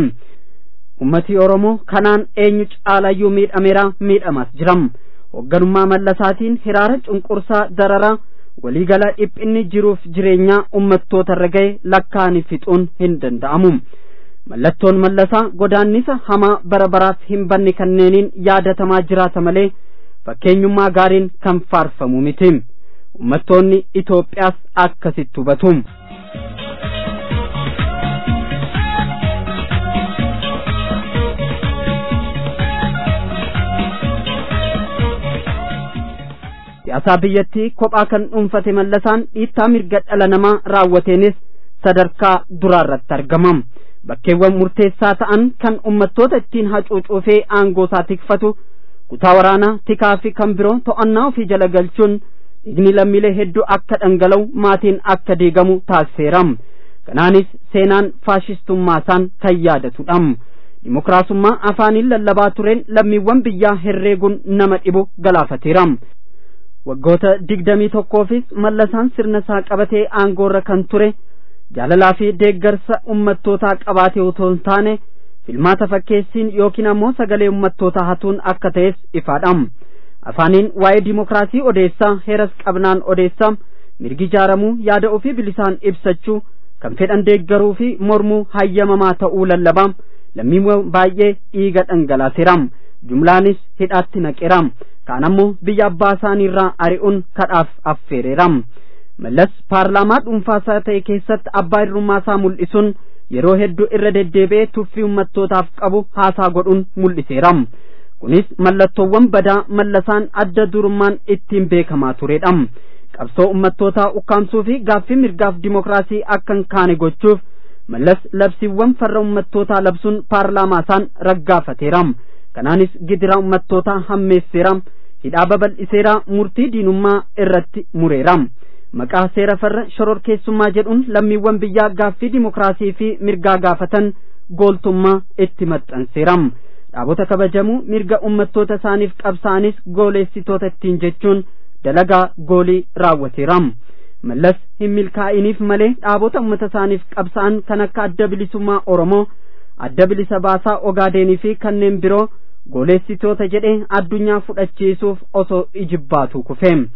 ummatii oromoo kanaan eenyu caalayyuu miidhameera miidhamaas jiram hoogganummaa mallasaatiin hiraara cunqursaa dararaa waliigala dhiphinni jiruuf jireenyaa ummattoota irra ga'e lakkaa'anii fixuun hin danda'amu mallattoon mallasaa godaannisa hamaa bara baraaf hin banne kanneeniin yaadatamaa jiraata malee fakkeenyummaa gaariin kan faarfamu miti ummattoonni Itoophiyaas akkasitti hubatu. siyaasaa biyyattii kophaa kan dhuunfate mallasaan dhiittaa mirga dhala namaa raawwateenis sadarkaa duraarratti argamam bakkeewwan murteessaa ta'an kan ummattoota ittiin hacuucuufee aangoo isaa tikfatu kutaa waraanaa tikaa fi kan biroo to'annaa ofii jala galchuun dhiigni lammiilee hedduu akka dhangala'u maatiin akka diigamu taasiseeram kanaanis seenaan faashistummaasaan kan yaadatudha dimokiraasummaa afaaniin lallabaa tureen lammiiwwan biyyaa herreeguun nama dhibu galaafateeram waggoota digdamii tokkoofis mallasaan sirna isaa qabatee aangoorra kan ture jaalalaa fi deeggarsa ummattootaa qabaate otoo hin taane filmaata fakkeessiin yookiin ammoo sagalee ummattootaa hatuun akka ta'es ifaadha afaaniin waa'ee dimokiraasii odeessaa heeras qabnaan odeessaa mirgi ijaaramuu yaada ofii bilisaan ibsachuu kan fedhan deeggaruu fi mormuu hayyamamaa ta'uu lallabaam lammiiwwan baay'ee dhiiga dhangalaaseeraam jumlaanis hidhaatti naqeeraam kaan ammoo biyya abbaa isaaniirraa ari'uun kadhaaf affeereeraam mallas paarlaamaa dhuunfaasaa ta'e keessatti abbaa irrummaasaa mul'isuun yeroo hedduu irra deddeebi'ee tuffii ummattootaaf qabu haasaa godhuun mul'iseeraam kunis mallattoowwan badaa mallasaan adda durummaan ittiin beekamaa turedha qabsoo ummattootaa ukkaamsuu fi gaaffii mirgaaf dimokiraasii akka hin kaane gochuuf mallas labsiiwwan farra ummattootaa labsuun paarlaamaasaan raggaafateeraam kanaanis gidiraa ummattootaa hammeesseeraam hidhaa babal'iseeraa murtii diinummaa irratti mureeraam maqaa seera farra shororkeessummaa jedhuun lammiiwwan biyyaa gaaffii dimokiraasii fi mirgaa gaafatan gooltummaa itti maxxanseeraam dhaabota kabajamuu mirga ummattoota isaaniif qabsa'anis gooleessitoota ittiin jechuun dalagaa goolii raawwateeraam mallas hin milkaa'iniif malee dhaabota ummata isaaniif qabsa'an kan akka adda bilisummaa oromoo adda bilisa baasaa ogaadenii fi kanneen biroo gooleessitoota jedhee addunyaa fudhachiisuuf osoo ijibbaatu kufeem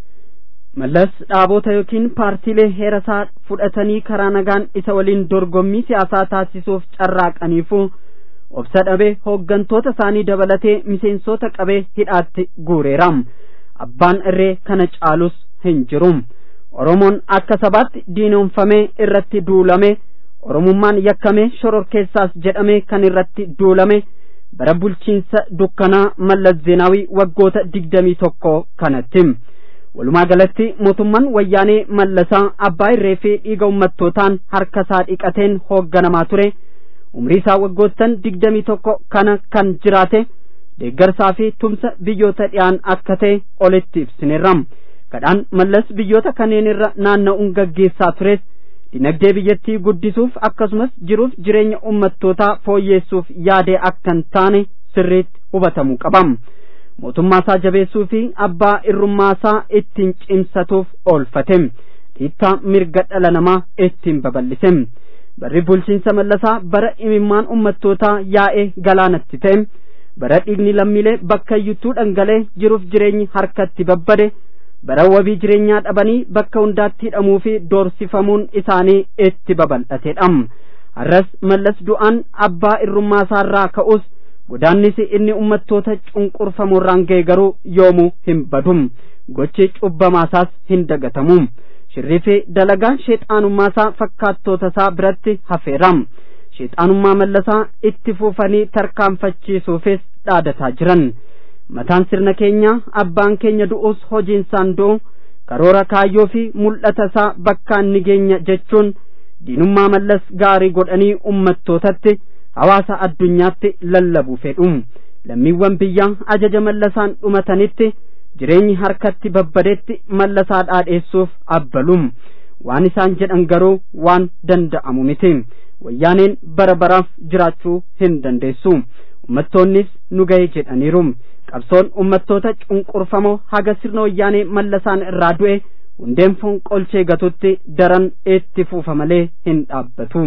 mallas dhaabota yookiin paartiilee heerasaa fudhatanii karaa nagaan isa waliin dorgommii siyaasaa taasisuuf carraaqaniifuu obsa dhabee hooggantoota isaanii dabalatee miseensota qabee hidhaatti guureeraam abbaan irree kana caalus hin jirum oromoon akka sabaatti diinoomfamee irratti duulame oromummaan yakkamee shororkeessaas jedhamee kan irratti duulame bara bulchiinsa dukkanaa mallas zeenaawii waggoota digdamii tokko kanatti walumaa galatti mootummaan wayyaanee mallasaa abbaa irree fi dhiiga ummattootaan harka isaa dhiqateen hoogganamaa ture umrii isaa waggoottan digdamii tokko kana kan jiraate deeggarsaa fi tumsa biyyoota dhiyaan akka ta'e olitti ibsineerram kadhaan mallas biyyoota kanneen irra naanna'uun gaggeessaa tures dinagdee biyyattii guddisuuf akkasumas jiruuf jireenya ummattootaa fooyyeessuuf yaadee akka hin taane sirriitti hubatamuu qabam mootummaa isaa jabeessuu fi abbaa irrummaasaa ittiin cimsatuuf oolfate dhiittaa mirga dhala namaa ittiin babal'ise barri bulchiinsa mallasaa bara imimmaan ummattootaa yaa'ee galaanatti ta'e bara dhiigni lammiilee bakka iyyuttuu dhangalee jiruuf jireenyi harkatti babbade bara wabii jireenyaa dhabanii bakka hundaatti hidhamuu fi doorsifamuun isaanii itti babal'atedha har'as mallas du'aan abbaa irrummaasaarraa ka'us godaannisi inni ummattoota cunqurfamoorraan ga'e garuu yoomuu hin badum gochi cubbamaasaas hin dagatamu shirrii fi dalagaan sheexaanummaasaa fakkaattoota isaa biratti hafeeram sheexaanummaa mallasaa itti fuufanii tarkaanfachiisuufis dhaadataa jiran mataan sirna keenyaa abbaan keenya du'us hojiinsaan du'u karoora kaayyoo fi mul'ata isaa bakkaan ni geenya jechuun diinummaa mallas gaarii godhanii ummattootatti hawaasa addunyaatti lallabuu fedhu lammiiwwan biyyaa ajaja mallasaan dhumatanitti jireenyi harkatti babbadetti mallasaa dhaadheessuuf abbalum waan isaan jedhan garuu waan danda'amu miti wayyaaneen bara baraaf jiraachuu hin dandeessu ummattoonnis nu ga'e jedhaniiru qabsoon ummattoota cunqurfamoo haga sirna wayyaanee mallasaan irraa du'e hundeen fonqolchee gatutti daran itti fuufa malee hin dhaabbatu.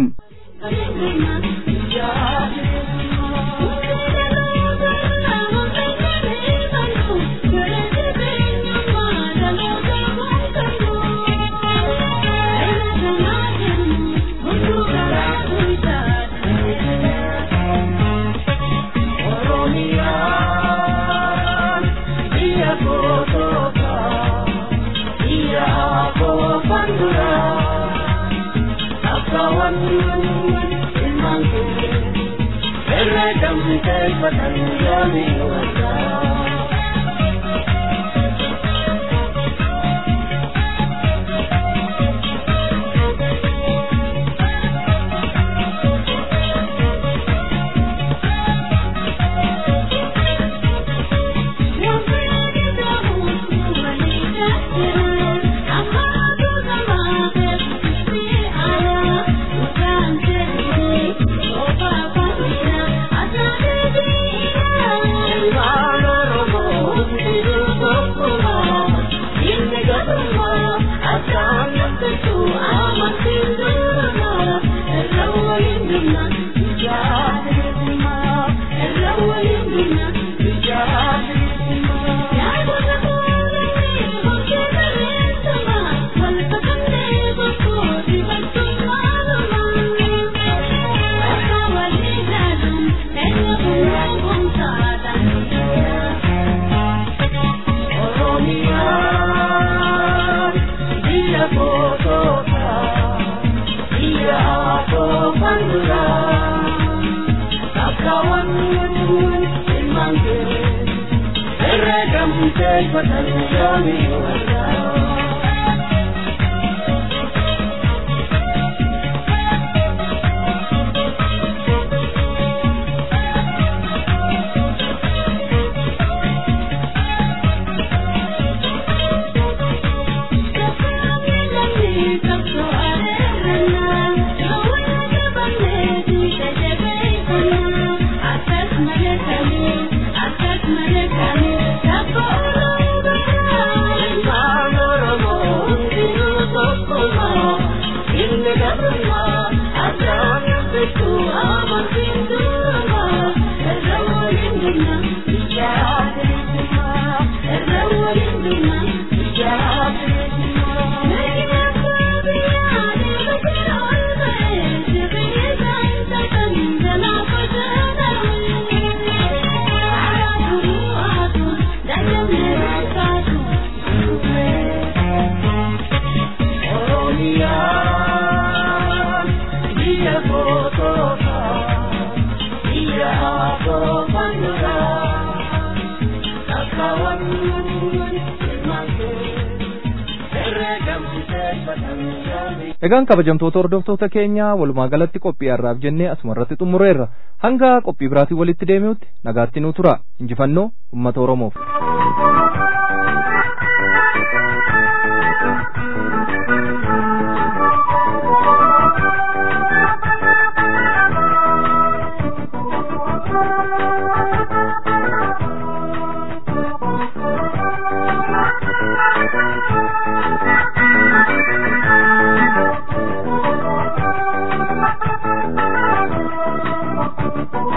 Oromo Egaan kabajamtoota hordoftoota keenya walumaa galatti qophii har'aaf jennee asuma irratti xumureerra hanga qophii biraatiin walitti deemuutti nagaatti nuu tura injifannoo uummata Oromoof. Thank you.